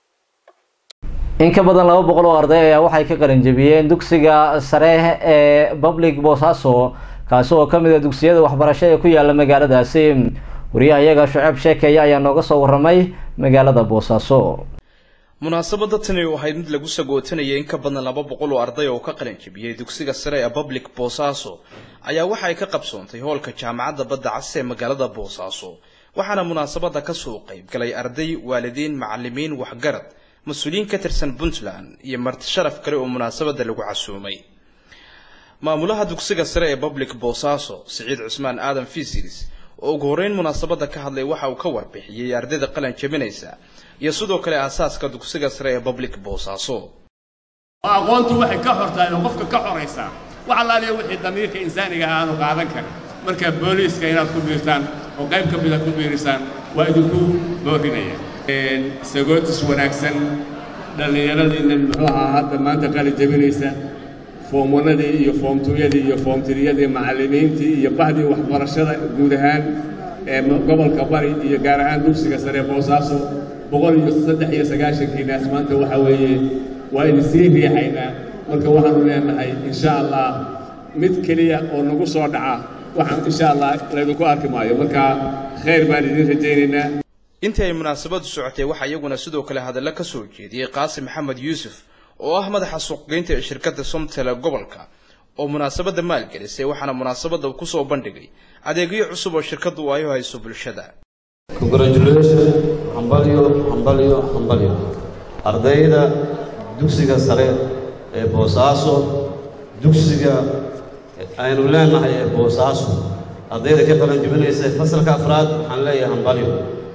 in ka badan laba boqol oo arday ayaa waxay ka qalin jebiyeen dugsiga sare ee public boosaaso kaasi oo ka mid a dugsiyada waxbarasho ee ku yaala magaaladaasi wariyaha iyaga shuceeb sheekeeye ayaa nooga soo waramay magaalada boosaaso munaasabada tani waxayd mid lagu sagootanayay in ka badan laba boqol oo arday oo ka qalin jebiyey dugsiga sare ee public boosaaso ayaa waxa ay ka qabsoontay hoolka jaamacadda badda cas ee magaalada boosaaso waxaana munaasabada kasoo qayb galay arday waalidiin macalimiin waxgarad mas-uuliyiin ka tirsan puntland iyo marti sharaf kale oo munaasabada lagu casuumay maamulaha dugsiga sare ee public boosaaso siciid cusmaan aadan fisilis oo ugu horreyn munaasabada ka hadlay waxa uu ka warbixiyey ardayda qalan jebinaysa iyo sidoo kale aasaaska dugsiga sare ee public boosaaso aqoontu waxay ka xortaa oo qofka ka xoraysaa wax allaaliya wixii damiirka insaaniga aanu qaadan karin marka booliiska inaad ku biirtaan oo qayb ka mida ku biirisaan waa idinku boorinaya sagootis wanaagsan dhallinyaradiinna muxuu ahaa hadda maanta qalin jebinaysa foomwanadii iyo foomtuyadii iyo foomtiriyadii macallimiintii iyo bahdii waxbarashada guud ahaan ee gobolka bari iyo gaar ahaan dugsiga sare boosaaso boqol iyo saddex iyo sagaashankiinaas maanta waxa weeye waa idin sii riixaynaa marka waxaanu leenahay insha allah mid keliya oo nagu soo dhaca waxaan insha allah laydinku arki maayo marka khayr baan idin rajaynaynaa intii ay munaasabadu socotay waxaa iyaguna sidoo kale hadallo ka soo jeediyey qaasim maxamed yuusuf oo ah madaxa suuqgeynta ee shirkadda somtele gobolka oo munaasabadda maalgelisay waxaana munaasabadda uu kusoo bandhigay adeegyo cusub oo shirkaddu ay u hayso bulshada congratulation hambalyo hambalyo hambalyo ardayda dugsiga sare ee boosaaso dugsiga aynu leenahay ee boosaaso ardayda ka qalan jebinaysa fasalka afraad waxaan leeyahay hambalyo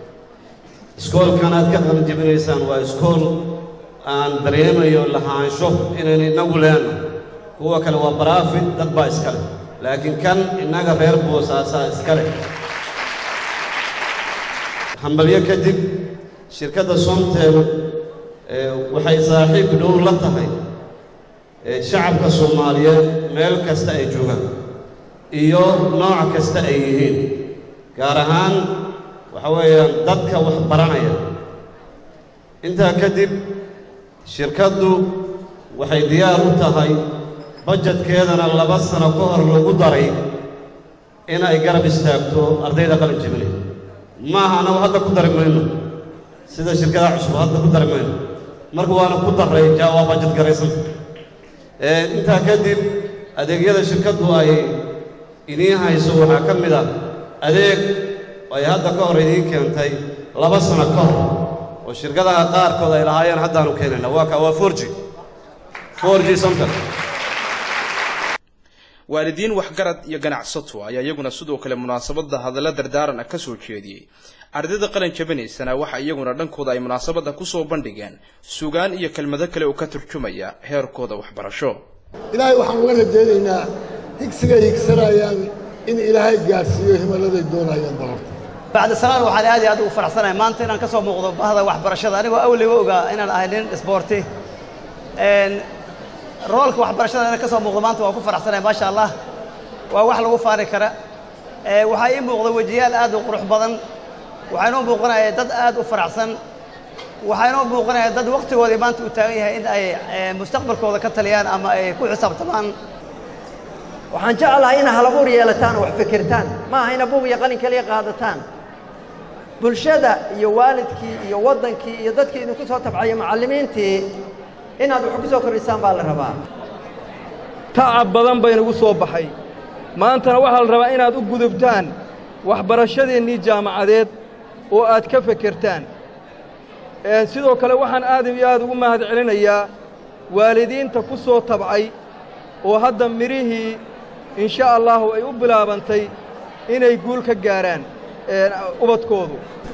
iskoolkan aad ka qalan jebinaysaan waa iskool aan dareemayo lahaansho inaynu innagu leenahay kuwa kale waa baraafid dad baa iska leh laakiin kan innaga reer boosaasaa iska leh hambalyo kadib shirkadda somtel waxay saaxiib dhow la tahay shacabka soomaaliyeed meel kasta ay joogaan iyo nooc kasta ay yihiin gaar ahaan waxa weeyaan dadka wax baranaya intaa kadib shirkaddu waxay diyaar u tahay bajedkeedana laba sano ka hor lagu daray in ay garab istaagto ardayda qalin jebinay maaha annagu hadda ku dari mayno sida shirkadaha cusub hadda ku dari mayno marka waana ku daray jaa waa bajed garaysanta intaa kadib adeegyada shirkaddu ay idiin hayso waxaa ka mid ah adeeg ay hadda ka hor idiin keentay laba sano ka hor oo shirkadaha qaarkood ay lahaayeen haddaanu keenayna waa ka waa forji forji somtal waalidiin waxgarad iyo ganacsato ayaa iyaguna sidoo kale munaasabada hadalla dardaaran ah ka soo jeediyey ardayda qalin jabinaysana waxa iyaguna dhankooda ay munaasabada kusoo bandhigeen sugaan iyo kelmado kale oo ka turjumaya heerkooda waxbarasho ilaahay waxaan uga rajaynaynaa higsigay higsanayaan in ilaahay gaadhsiiyo himaladay doonayaan balarta bacda salaan waxaan aad iyo aad ugu faraxsanahay maanta inaan ka soo muuqdo bahda waxbarashada anigoo awliga ogaa inaan ahay nin isboorti roolka waxbarashada inaan ka soo muuqdo maanta waan ku faraxsanahay maasha allah waa wax lagu faani kara waxaa ii muuqda wejiyaal aad u qurux badan waxaa inoo muuqanaya dad aad u faraxsan waxaa inoo muuqanaya dad waqtigoodii maanta uu taagan yahay in ay mustaqbalkooda ka taliyaan ama ay ku xisaabtamaan waxaan jeclahay ina halabuur yeelataan oo wax fikirtaan ma aha ina buug iyo qalin kaliya qaadataan bulshada iyo waalidkii iyo waddankii iyo dadkii idinku soo tabcaya macallimiintii inaad wax ku soo kordhisaan baa la rabaa tacab badan baynagu soo baxay maantana waxaa la rabaa inaad u gudubtaan waxbarashadeennii jaamacadeed oo aad ka fekertaan sidoo kale waxaan aad iyo aad ugu mahad celinayaa waalidiinta ku soo tabcay oo hadda midhihii insha allahu ay u bilaabantay inay guul ka gaaraan ubadkoodu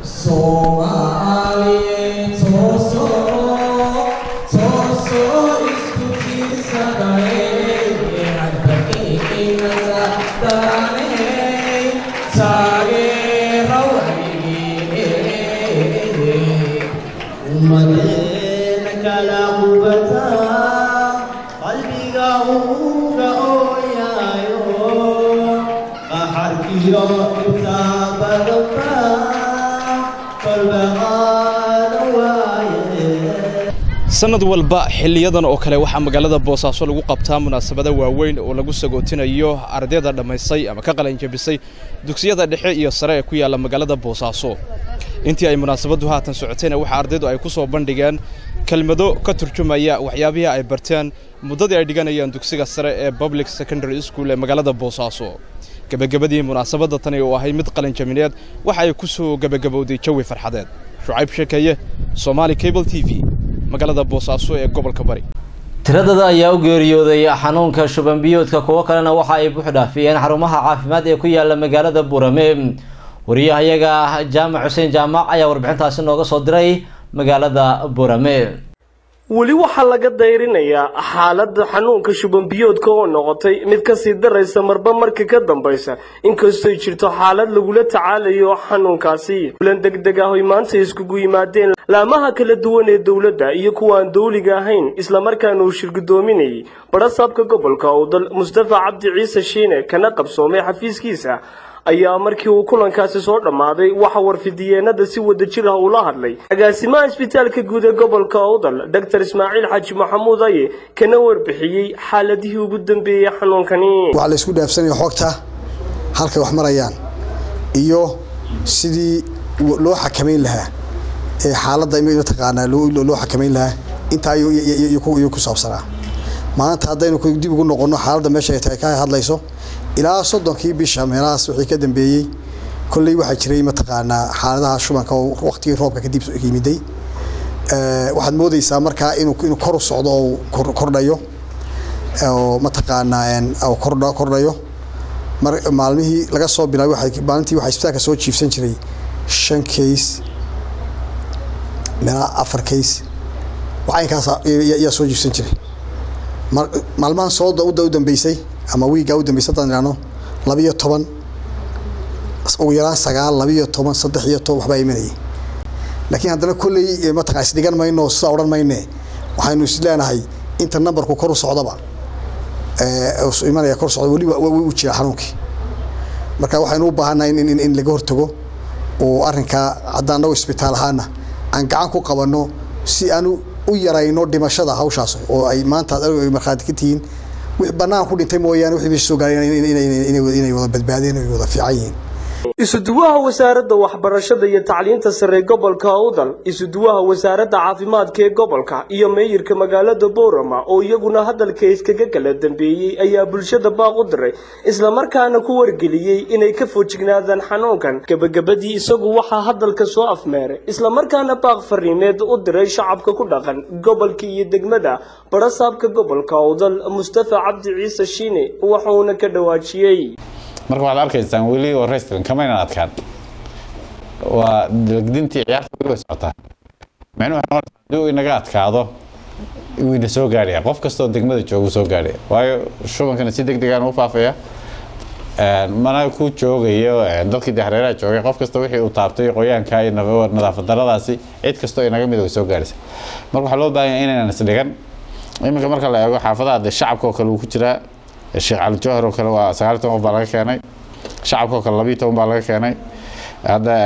sanad walba xiliyadan oo kale waxaa magaalada boosaaso lagu qabtaa munaasabada waaweyn oo lagu sagootinayo ardayda dhammaystay ama ka qalanjabisay dugsiyada dhexe iyo sare ee ku yaalla magaalada boosaaso intii ay munaasabaddu haatan socotayna waxaa ardaydu ay ku soo bandhigeen kelmado ka turjumaya waxyaabihii ay barteen muddadii ay dhiganayaan dugsiga sare ee public secondary school ee magaalada boosaaso gebagabadii munaasabadda tani oo ahay mid qalinjamineed waxa ay ku soo gebagabowday jawi farxadeed shucayb sheekeeye somaali cable t v magaalada boosaaso ee gobolka bari tiradada ayaa u geeriyooday xanuunka shuban biyoodka kuwo kalena waxa ay buux dhaafiyeen xarumaha caafimaad ee ku yaala magaalada burame wariyahayaga jaamac xuseen jaamac ayaa warbixintaasi nooga soo diray magaalada burame weli waxaa laga dayrinayaa xaaladda xanuunka shubanbiyoodka oo noqotay mid kasii daraysa marba marka ka dambaysa inkastoy jirto xaalad lagula tacaalayo xanuunkaasi kulan degdeg ah oy maanta iskugu yimaadeen laamaha kala duwan ee dowladda iyo kuwa aan dowliga ahayn islamarkaana uu shirgudoominayay badhasaabka gobolka owdal mustafa cabdi ciise shiine kana qabsoomay xafiiskiisa ayaa markii uu kulankaasi soo dhammaaday waxa warfidiyeenada si wada jir ah ula hadlay agaasimaha isbitaalka guud ee gobolka owdal doctor ismaaciil xaaji maxamuud aye kana warbixiyey xaaladihii ugu dambeeyey xanuunkani waxaa la isku dhaafsanaya xogta halkay wax marayaan iyo sidii loo xakamayn lahaa ee xaaladda mataqaanaa loo xakamayn lahaa intaa ayuu ku saabsanaa maanta haddaynu dib ugu noqonno xaaladda meesha ay ka hadlayso ilaa soddonkii bisha meelahaas wixii ka dambeeyey kolley waxaa jiray mataqaanaa xaaladaha shubanka oo waqtigii roobka kadib yimiday waxaad moodeysaa markaa inuu inuu kor u socdo oo kordhayo oo mataqaanaa kordhayo mar maalmihii laga soo bilaabay maalintii waxaa isbitaalka soo jiifsan jiray shan case meelaha afar case waxaynkaas ayaa soo jiifsan jiray maalmahan sooda udda u dambeysay ama wiigaa u dambeysay haddaan idhaahno labiyo toban ugu yaraan sagaal labiyo toban saddex iyo toban waxbaa imanayay laakiin haddana kolley mataqaa isdhigan mayno sidaa odhan mayne waxaynu is leenahay inta numberku kor u socdaba imanaya kor socda weli u jira xanuunkii marka waxaynu u baahannahay in in laga hortago oo arrinkaa haddaan nago isbitaal ahaana aan gacan ku qabanno si aanu u yarayno dhimashada hawshaas oo ay maanta markhaati ka tihiin wix bannaan ku dhintay mooyaane wixii meesha soo gaaray inay wada badbaadeen ay wada fiican yihiin isuduwaha wasaaradda waxbarashada iyo tacliinta sare gobolka owdal isuduwaha wasaaradda caafimaadka ee gobolka iyo meeyirka magaalada boorama oo iyaguna hadalka iskaga kala dambeeyey ayaa bulshada baaq u diray islamarkaana ku wargeliyey inay ka foojignaadaan xanuunkan gebagabadii isagu waxaa hadalka soo afmeeray islamarkaana baaq fariimeed u diray shacabka ku dhaqan gobolka iyo degmada badhasaabka gobolka owdal mustafa cabdi ciise shiine waxuuna ka dhawaajiyey marka waxaad arkaysaan weli oo restaurant kamaynan adkaan waa dalgdintii ciyaarta weli way socotaa micnuhu waxay noqonaysaa haddii uu inaga adkaado wuu soo gaadhaya qof kastoo degmada jooga soo gaadhaya waayo shubankana si deg degaan u faafaya mana ku joogayo dadkii dexreeraha joogay qof kasta wixii uu taabtay qoyaanka iyo nadaafad daradaasi cid kastoo inaga mid way soo gaadhaysa marka waxaa loo baahan yahay inaynan isdhigan iminka marka la eego xaafadaha dee shacabka oo kale wuu ku jiraa sheekh cali jawhar oo kale waa sagaal toban qof baa laga keenay shacabka oo kale labiyo toban baa laga keenay hadda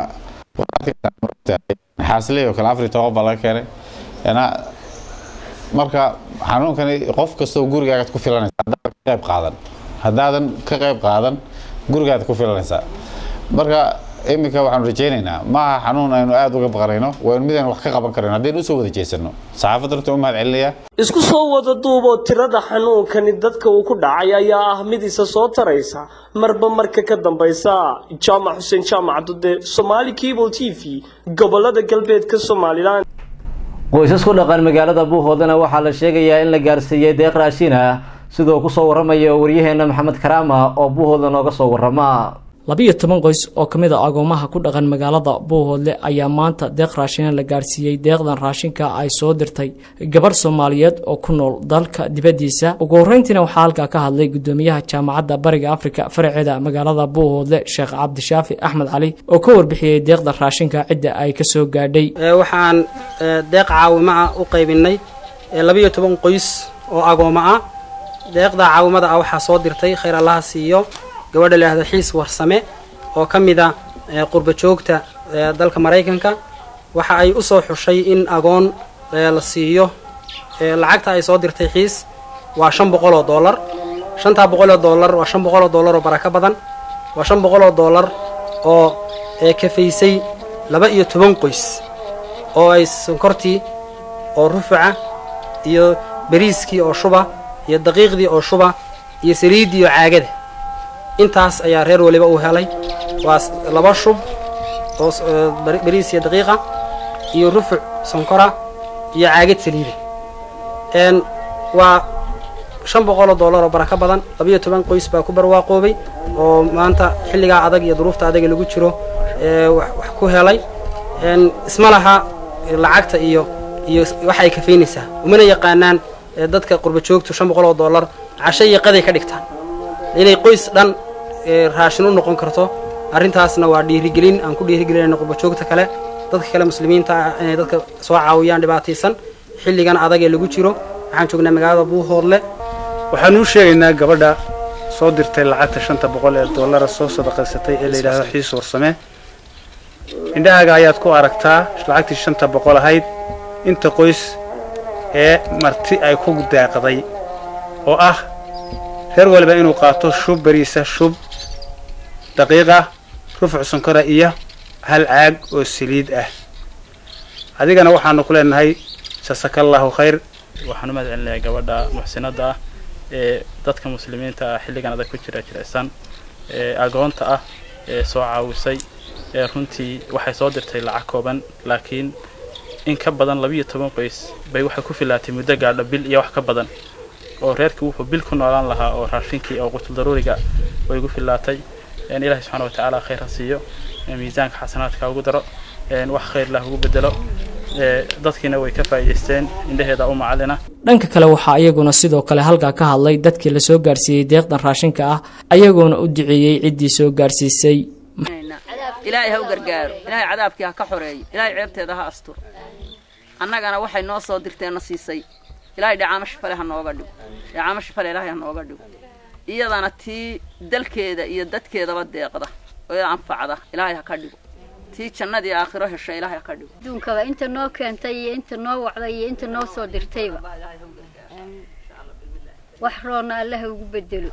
xaasiley oo kale afar iyo toban qof baa laga keenay marka xanuunkani qof kastoo gurigaagaad ku filanaysa haddaadan ka qayb qaadan haddaadan ka qayb qaadan gurigaad ku filanaysaa marka iminka waxaanu rajaynaynaa maaha xanuun aynu aada uga baqanayno waynu midaynu wax ka qaban karayno haddaynu usoo wada jeesano saxaafadda runta u mahad celinayaa isku soo wada duuboo tirada xanuunkani dadka uu ku dhacay ayaa ah mid isa soo taraysa marba marka ka dambaysa jaamac xuseen jaamac dude somaali cable t v gobolada galbeedka somalilan qoysas ku dhaqan magaalada buuhoodana waxaa la sheegayaa in la gaarsiiyey deeq raashin ah sidoo kusoo waramayo waryaheena maxamed karaama oo buuhooda nooga soo warama labiyo toban qoys oo ka mid a agoomaha ku dhaqan magaalada buuhoodle ayaa maanta deeq raashina la gaarsiiyey deeqdan raashinka ay soo dirtay gabarh soomaaliyeed oo ku nool dalka dibaddiisa ugu horreyntiina waxaa halkaa ka hadlay gudoomiyaha jaamacadda bariga afrika faraceeda magaalada buuhoodle sheekh cabdishaafi axmed cali oo ka warbixiyey deeqda raashinka cidda ay ka soo gaadhay waxaan deeq caawimo ah u qaybinay labiyo toban qoys oo agooma ah deeqda caawimada ah waxaa soo dirtay khayr allaha siiyo gabadha la yihahdo xiis warsame oo ka mid a qurba joogta dalka maraykanka waxa ay u soo xushay in agoon la siiyo lacagta ay soo dirtay xiis waa shan boqol oo dollar shantaa boqol oo dollar waa shan boqol oo dollar oo barako badan waa shan boqol oo dollar oo kafaysay laba iyo toban qoys oo ay sonkortii oo rufuca iyo bariiskii oo shuba iyo daqiiqdii oo shuba iyo saliiddii oo caagada intaas ayaa reer waliba uu helay waa laba shub oo bariis iyo daqiiqa iyo rufuc sonkora iyo caagad saliida n waa shan boqoloo dollar oo barako badan labiyo toban qoys baa ku barwaaqoobay oo maanta xilligaa adag iyo duruufta adaga lagu jiro wax ku helay isma laha lacagta iyo iyo waxa ay kafaynaysaa umana yaqaanaan dadka qurba joogtu shan boqol oo dollar casho iyo qaday ka dhigtaan inay qoys dhan raashin u noqon karto arrintaasna waa dhiirigelin aan ku dhiirigelinayno qurbajoogta kale dadka kale muslimiinta ah inay dadka soo caawiyaan dhibaataysan xilligan adag ee lagu jiro waxaan joognaa magaalada buuhoodle waxaan u sheegaynaa gabadha soo dirtay lacagta shanta boqol ee dollara soo sadaqaysatay ee la yidhaahdo xiis warsame indhahaaga ayaad ku aragtaa lacagtii shanta boqol ahayd inta qoys ee marti ay ku daaqday oo ah reer waliba inuu qaato shub bariisa shub daqiiqa rufuc sonkora iyo hal caag oo saliid ah adigana waxaanu ku leenahay jasakallaahu khayr waxaan u mahad celinayaa gabadha muxsinadda ah ee dadka muslimiinta ah xilligan adag ku jira jilicsan ee agoonta ah ee soo caawisay ee runtii waxay soo dirtay lacag kooban laakiin in ka badan labiyo toban qoys bay waxay ku filaatay muddo gaadho bil iyo wax ka badan oo reerkii wuxuu bil ku noolaan lahaa oo raashinkii oo qutul daruuriga way ugu filaatay ilaahay subxaana watacaala khayr ha siiyo miisaanka xasanaadka ugu daro wax khayr lah ugu bedelo dadkiina way ka faa'iidaysteen indhaheeda u macalina dhanka kale waxaa iyaguna sidoo kale halkaa ka hadlay dadkii la soo gaarsiiyey deeqdan raashinka ah ayagoona u duceeyey ciddii soo gaarsiisay ilaahay ha u gargaaro ilaahay cadaabkii ha ka xoreeyo ilaahay ceebteeda ha asturo annagana waxay noo soo dirteenna siisay ilaahay dhacaamo shifale ha nooga dhigo dhacaamo shifale ilaahay ha nooga dhigo iyadana tii dalkeeda iyo dadkeedaba deeqda oo iyada anfacda ilaahay ha ka dhigo tii jannadii aakhiro hesha ilaahay ha ka dhigo adduunkaba inta noo keentay iyo inta noo wacday iyo inta noo soo dirtayba wax roonna allaha ugu bedelo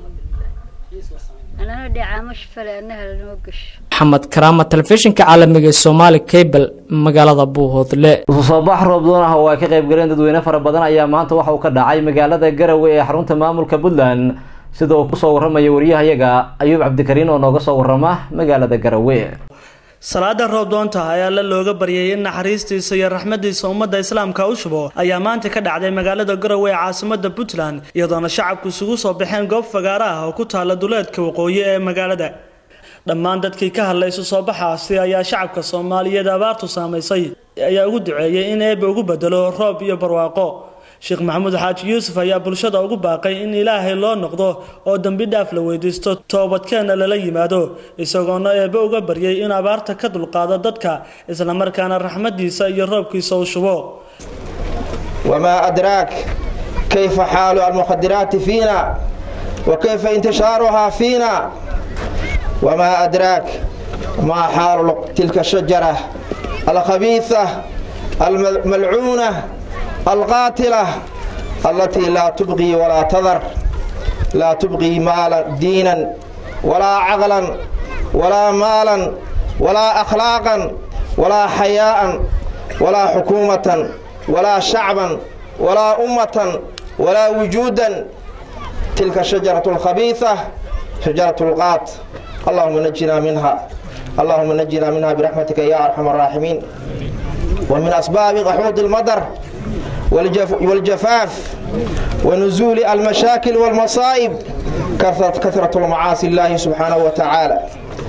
anana dhacaamo shifale annaha lanoo gasho maxamed karaama telefishinka caalamiga ee soomaali cable magaalada buuhoodle isu soo bax roob doon ah oo ay ka qayb galeen dadweyne fara badan ayaa maanta waxa uu ka dhacay magaalada garowe ee xarunta maamulka puntland sida uu kusoo warramaya wariyahayaga ayuub cabdikariin oo nooga soo warrama magaalada garowe salaada roob doonta ayaa la looga baryay in naxariistiisa iyo raxmadiisa ummadda islaamka u shubo ayaa maanta ka dhacday magaalada garowe ee caasimada puntland iyadoona shacabku isugu soo baxeen goob fagaara ah oo ku taala duleedka waqooyi ee magaalada dhammaan dadkii ka hadlay isu soo baxaasi ayaa shacabka soomaaliyeed abaartu saamaysay ayaa ugu duceeyey in eebbe ugu bedelo roob iyo barwaaqo sheekh maxamuud xaaji yuusuf ayaa bulshada ugu baaqay in ilaahay loo noqdo oo dembi dhaaf la weydiisto toobadkeenna lala yimaado isagoona eebbe uga baryay in abaarta ka dulqaado dadka islamarkaana raxmadiisa iyo roobkiisa u shubo وما أدراك كيف حال المخدرات فينا وكيف انتشارها فينا وما أدراك ما حال تلك الشجرة الخبيثة الملعونة القاتلة التي لا تبغي ولا تذر لا تبغي مالا دينا ولا عقلا ولا مالا ولا أخلاقا ولا حياء ولا حكومة ولا شعبا ولا أمة ولا وجودا تلك الشجرة الخبيثة شجرة القاط اللهم نجنا منها اللهم نجنا منها برحمتك يا أرحم الراحمين ومن أسباب غحوض المطر والجف والجفاف ونزول المشاكل والمصائب كثرة, كثرة المعاصي الله سبحانه وتعالى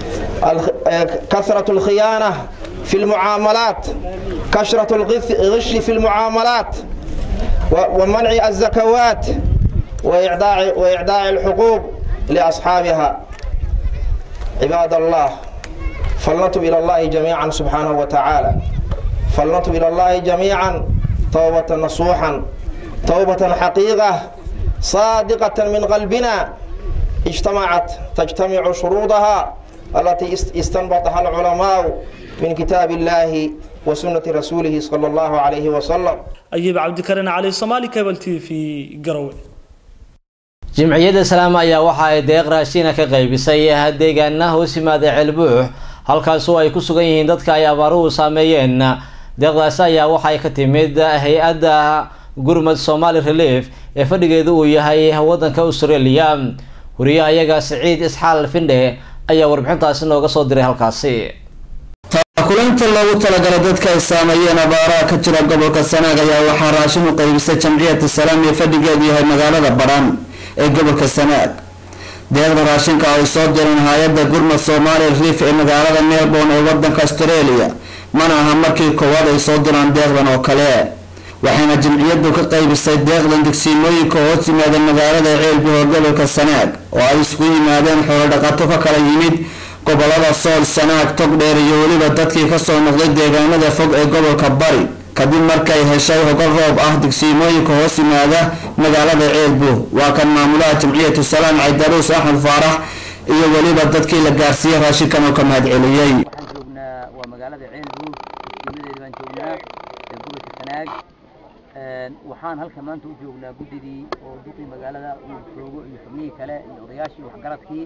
كثرة الخيانة في المعاملات كثرة الغش في المعاملات ومنع الزكوات وإعداء, وإعداء الحقوق لأصحابها عباد الله فلنتب إلى الله جميعا سبحانه وتعالى فلنتب إلى الله جميعا توبة نصوحا توبة حقيقة صادقة من قلبنا اجتمعت تجتمع شروطها التي استنبطها العلماء من كتاب الله وسنة رسوله صلى الله عليه وسلم أيب عبد الكريم علي صومالي كابل تي في قروي jimciyadda salaam ayaa waxa ay deeq raashiina ka qaybisay deegaana hoos yimaada ceelbuux halkaasoo ay ku sugan yihiin dadka ay abaaruhu saameeyeen deeqdaasi ayaa waxay ka timid hay-adda gurmad somali relief ee fadhigeedu uu yahay wadanka australia wariyaha iyaga siciid isxaal findhe ayaa warbixintaasi nooga soo diray halkaasi kulanta loogu talagalay dadka ay saameeyeen abaaraha ka jira gobolka sanaag ayaa waxaa raashin u qaybisay jamciyadda salaam ee fadhigeedu yahay magaalada badhan ee gobolka sanaag deeqda raashinka ay soo direen hay-adda gurmad somali riif ee magaalada melbourne ee wadanka australia mana aha markii koowaad ay soo diraan deeqdan oo kale waxayna jamciyadu ka qaybisay deeqdan degsiimooyinka hoos yimaada magaalada ceelbuho gobolka sanaag oo ay isku yimaadeen xoolodhaqato ka kala yimid gobolada sool sanaag togdheer iyo weliba dadkii kasoo noqday deegaanada fog ee gobolka bari kadib markay heshay hogol roob ah degsiimooyinka hoos yimaada magaalada ceelbuh waa kan maamulaha jamciyatu salaam caydaruus axmed faarax iyo weliba dadkii la gaarsiiyey raashinkan oo ka mahadceliyey waa magaalada ceelbuh degsiimadeeda baan joognaa ee gobolka sanaag waxaan halkan maanta u joognaa guddidii oo duqii magaalada uu joogo iyo xubnihii kale iyo odayaashii waxgaradkii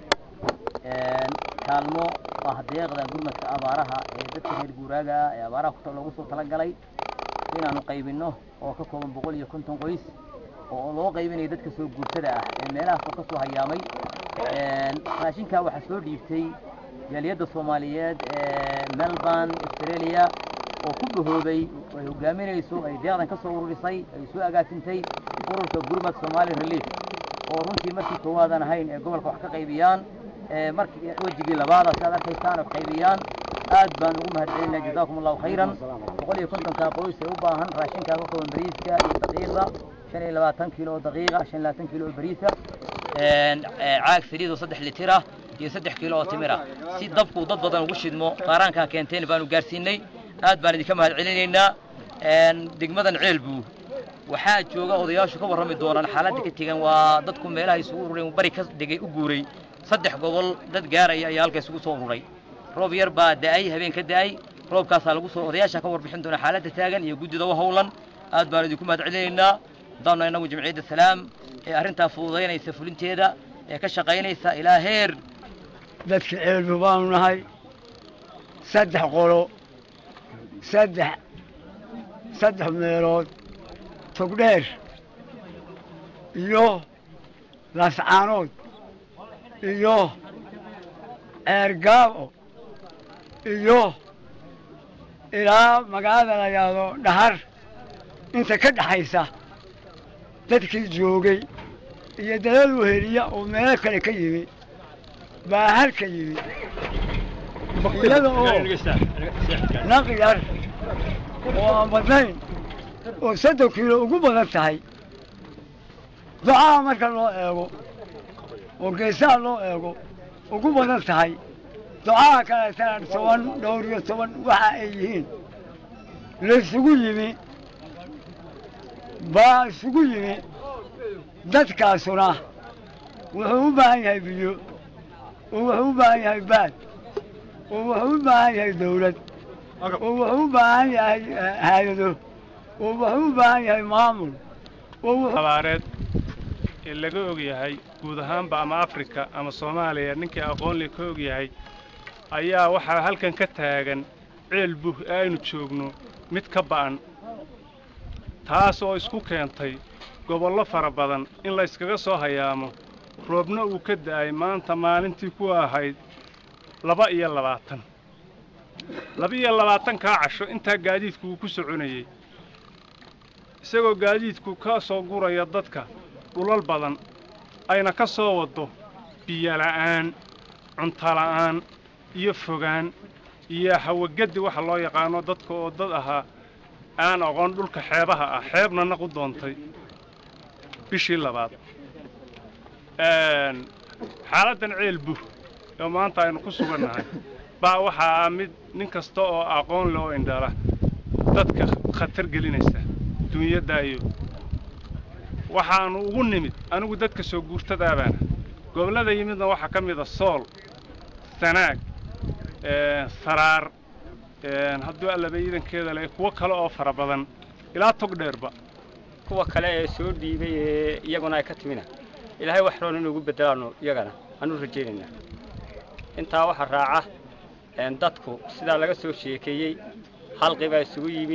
kaalmo ah deeqdan gurmadka abaaraha ee dadka reer guuraaga ah ee abaaraha loogu soo talagalay inaanu qaybinno oo ka kooban boqol iyo konton qoys oo loo qaybinayo dadka soo guurtada ah ee meelahaas oo kasoo hayaamay raashinkaa waxaa soo dhiibtay jaaliyadda soomaaliyeed ee melbourne australia oo ku dhahoobay ay hogaaminayso ay deeqdan ka soo ururisay ay soo agaasintay ururka gurmad somali relief oo runtii markii koowaadan ahayn ee gobolka wax ka qaybiyaan markii wejigii labaada si aad arkaysaan oo qaybiyaan aad baan ugu mahadcelinaa jazaakum allahu khayran boqol iyo kontonka qoys ee u baahan raashinkaa ka kooban bariiska iyo daqiiqda shan iyo labaatan kiilo oo daqiiqa shan iyo labaatan kiilo oo bariisa caag saliid oo saddex litir ah iyo saddex kiilo oo timir ah si dabku dad badan ugu shidmo qaaraankaan keenteen baanu gaarsiinay aad baan idinka mahadcelinaynaa degmadan ceelbuu waxaa jooga odayaashu ka warrami doonaan xaaladda ka tegan waa dadku meelaha isugu urureen bari ka degay u guuray saddex gobol dad gaaraya ayaa halka isugu soo ururay roob yar baa da'ay habeen ka da'ay roobkaasaa lagu soo odayaasha ka warbixin doona xaaladda taagan iyo guddida u howlan aad baan idinku mahadcelinaynaa haddaanu inagu jamciyadda salaam ee arrintaa fududaynaysa fulinteeda ee ka shaqaynaysa ilaa heer dadka ceelbu baanu nahay saddex qolo saddex saddex meelood togdheer iyo laascaanood iyo ceergaabo iyo ilaa magaalada la yidhaahdo dhahar inta ka dhaxaysa dadkii joogay iyo dalal weheliya oo meelo kale ka yimi baa halka yimi iyada oo naq yar oo aan badnayn oo soddon kiilo ugu badan tahay ducaha marka loo eego oo geesaha loo eego ugu badan tahay ducaha kaleetana toban dhowr iyo toban waxa ay yihiin laysugu yimi baa isugu yimi dadkaasuna wuxuu u baahan yahay biyo oo wuxuu u baahan yahay baad oo wuxuu u baahan yahay dawlad oo wuxuu u baahan yahay haayado oo wuxuu u baahan yahay maamul abaareed ee laga og yahay guud ahaanba ama afrika ama soomaaliya ninkii aqoonle ka og yahay ayaa waxaa halkan ka taagan ceel buh ee aynu joogno mid ka ba'an taas oo isku keentay gobollo fara badan in la yskaga soo hayaamo roobna uu ka da'ay maanta maalintii ku ahayd laba iyo labaatan laba iyo labaatankaa casho intaa gaadiidku uu ku soconayey isagoo gaadiidku ka soo guraya dadka dhulal badan ayna ka soo waddo biyola'aan cuntola'aan iyo fogaan iyo hawagaddi waxa loo yaqaano dadka oo dad ahaa aan aqoon dhulka xeebaha ah xeebna naq u doontay bishii labaad xaaladdan ceel buh oo maanta aynu ku sugannahay baa waxaa ah mid nin kasta oo aqoon leh oo indhala dadka khatar gelinaysa duunyadaayo waxaannu ugu nimid anigu dadka soo guurtadaabaana gobollada yimidna waxaa ka mid a sool sanaag saraar hadduu allaba ciidankeeda leh kuwo kale oo fara badan ilaa tog dheerba kuwa kale ee soo dhiibay ee iyaguna ay ka timina ilaahay wax roon inuugu bedelaano iyagana aanu rajaynaynaa intaa waxaa raaca dadku sidaa laga soo sheekeeyey halqi baa isugu yimi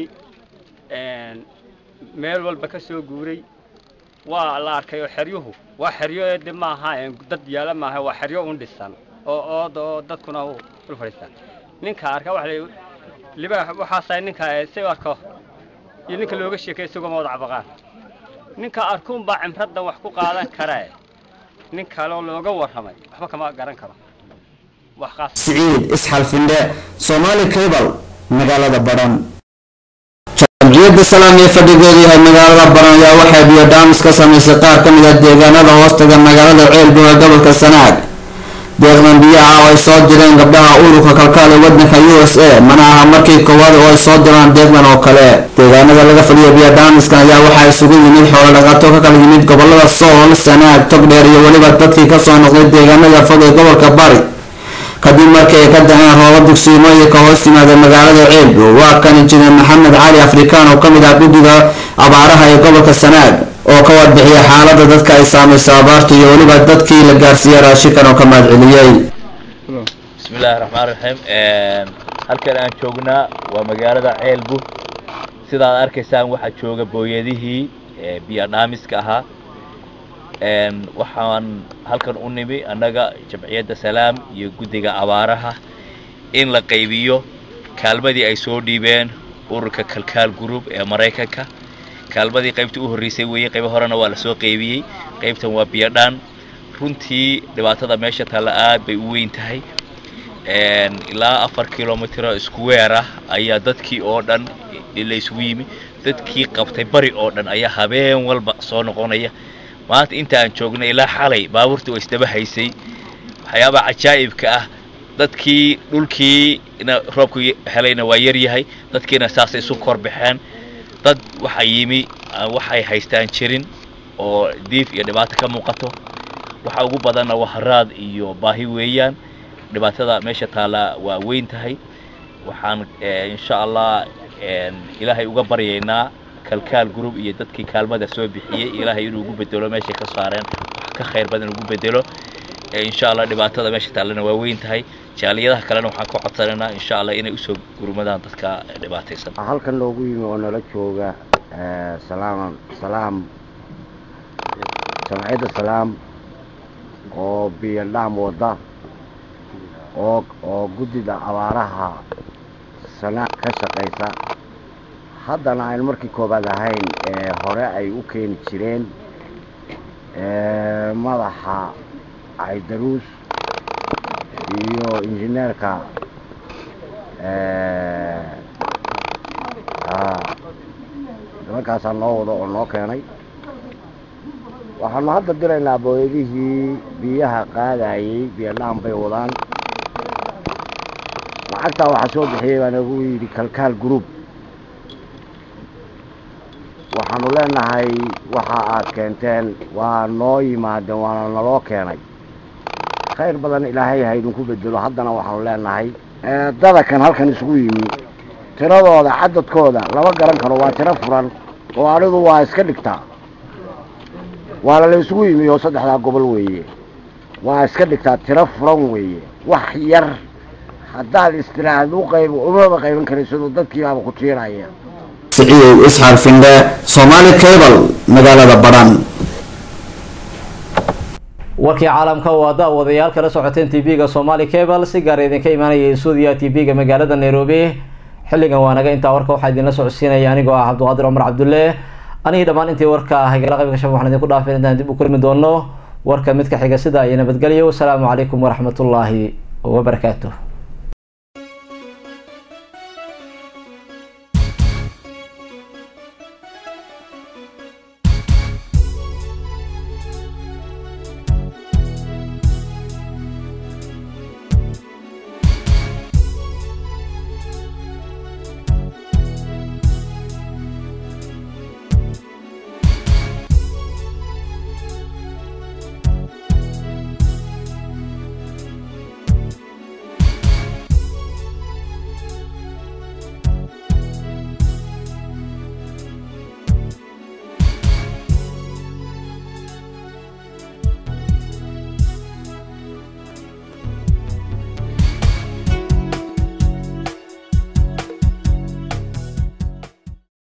meel walba ka soo guuray waa la arkay oo xeryuhu waa xeryo eede maaha dad yaala maaha waa xeryo un dhisan oo ood oo dadkuna u dul fadhiistaan ninka arka waxa la libaax waxaasaa ninka si arko iyo ninka looga sheekay isagoo ma wada cabaqaan ninka arkuun baa cimradda wax ku qaadan karee nin kaleo looga warramay waxba kama garan karo wax qaas siciid isxal findhe soomaali cable magaalada badhan jamciyadda salaam ee fadhigeedu yahay magaalada baran ayaa waxay biyo-dhaamis ka samaysay qaar ka mid a deegaanada hoostaga magaalada ceelbu ee gobolka sanaag deeqdan biyaha oo ay soo direen gabdhaha ururka kalkaal ee wadanka u s a mana aha markii koowaad oo ay soo diraan deeqdan oo kale deegaanada laga fadhiyo biyo-dhaamiskan ayaa waxaa isugu yimid xoolo dhaqato ka kala yimid gobolada sool sanaag togdheer iyo weliba dadkii kasoo noqday deegaanada fog ee gobolka bari kadib markii ay ka daheen rooba dugsiimooyinka hoos yimaada magaalada ceelbu waa kan injineer maxamed cali afrikaan oo kamid ah guddiga abaaraha ee gobolka sanaag oo ka warbixiya xaalada dadka ay saamayso abaarta iyo weliba dadkii la gaarsiiyey raashinkan oo ka mahadceliyey bismillaahi raxmaan raxiim halkan aan joognaa waa magaalada ceelbu sidaad arkaysaan waxaa jooga booyadihii biyo dhaamiska ahaa waxaan halkan u nimi annaga jamciyadda salaam iyo guddiga abaaraha in la qaybiyo kaalmadii ay soo dhiibeen ururka kalkaal group ee maraykanka kaalmadii qaybtii u horreysay weeye qaybo horena waa lasoo qaybiyey qaybtan waa biyodhaan runtii dhibaatada meesha taalla aad bay u weyn tahay ilaa afar kilomitro iskuweer ah ayaa dadkii oo dhan la isugu yimi dadkii qabtay bari oo dhan ayaa habeen walba soo noqonaya maanta inta aan joognay ilaa xalay baabuurtii oo isdaba haysay waxyaabaha cajaa'ibka ah dadkii dhulkii roobku helayna waa yar yahay dadkiina saasay isu kor baxeen dad waxaa yimi waxay haystaan jirin oo diif iyo dhibaato ka muuqato waxa ugu badanna waa haraad iyo baahi weeyaan dhibaatada meesha taallaa waa weyn tahay waxaan insha allah ilaahay uga baryaynaa kalkaal group iyo dadkii kaalmada soo bixiyey ilaahay inuu ugu bedelo meeshay ka saareen wax ka khayr badan ugu bedelo insha allah dhibaatada meesha taallana waa weyn tahay jaaliyadaha kalena waxaan ka codsanaynaa insha allah inay usoo gurmadaan dadka dhibaataysan halkan loogu yimi oo nala jooga salaam salaam jamciyadda salaam oo biyo dhaam wada oo oo guddida abaaraha sana ka shaqaysa haddana aynu markii koobaad ahayn ee hore ay u keeni jireen madaxa caydaruus iyo injineerka nimankaasaa noo wado oo noo keenay waxaanu hadda diraynaa booyadihii biyaha qaadayey biyodhaan bay wadaan lacagtaa waxaa soo bixiyey baa nagu yidhi kalkaal group waxaanu leenahay waxa aad keenteen waa noo yimaadeen waana naloo keenay khayr badan ilaahay ha idinku bedelo haddana waxaanu leenahay dada kan halkan isugu yimi tiradooda cadadkooda lama garan karo waa tiro furan oo anidu waa iska dhigtaa waana la isugu yimi oo saddexdaa gobol weeye waa iska dhigtaa tiro furan weeye wax yar haddaad istiraahad u qayb umaba qayban karaysidoo dadkiibaaba ku jiiraya siciyow isxaar findhe soomaali cable magaalada badhan warkii caalamka waa daawadayaal kala socoteen tv-ga somali cable si gaar idinka imaanaya stuudiya tv-ga magaalada nairobi xilligan waa naga intaa warka waxaa idinla socodsiinaya anigoo ah cabdiqaadir cumar cabdulle anigii dhammaan intii warka hagala qaybka shab waxaan idinku dhaafin intaan dib u kulmi doono warka midka xiga sida iyo nabadgelyo wasalaamu calaykum waraxmatullaahi wabarakaatuh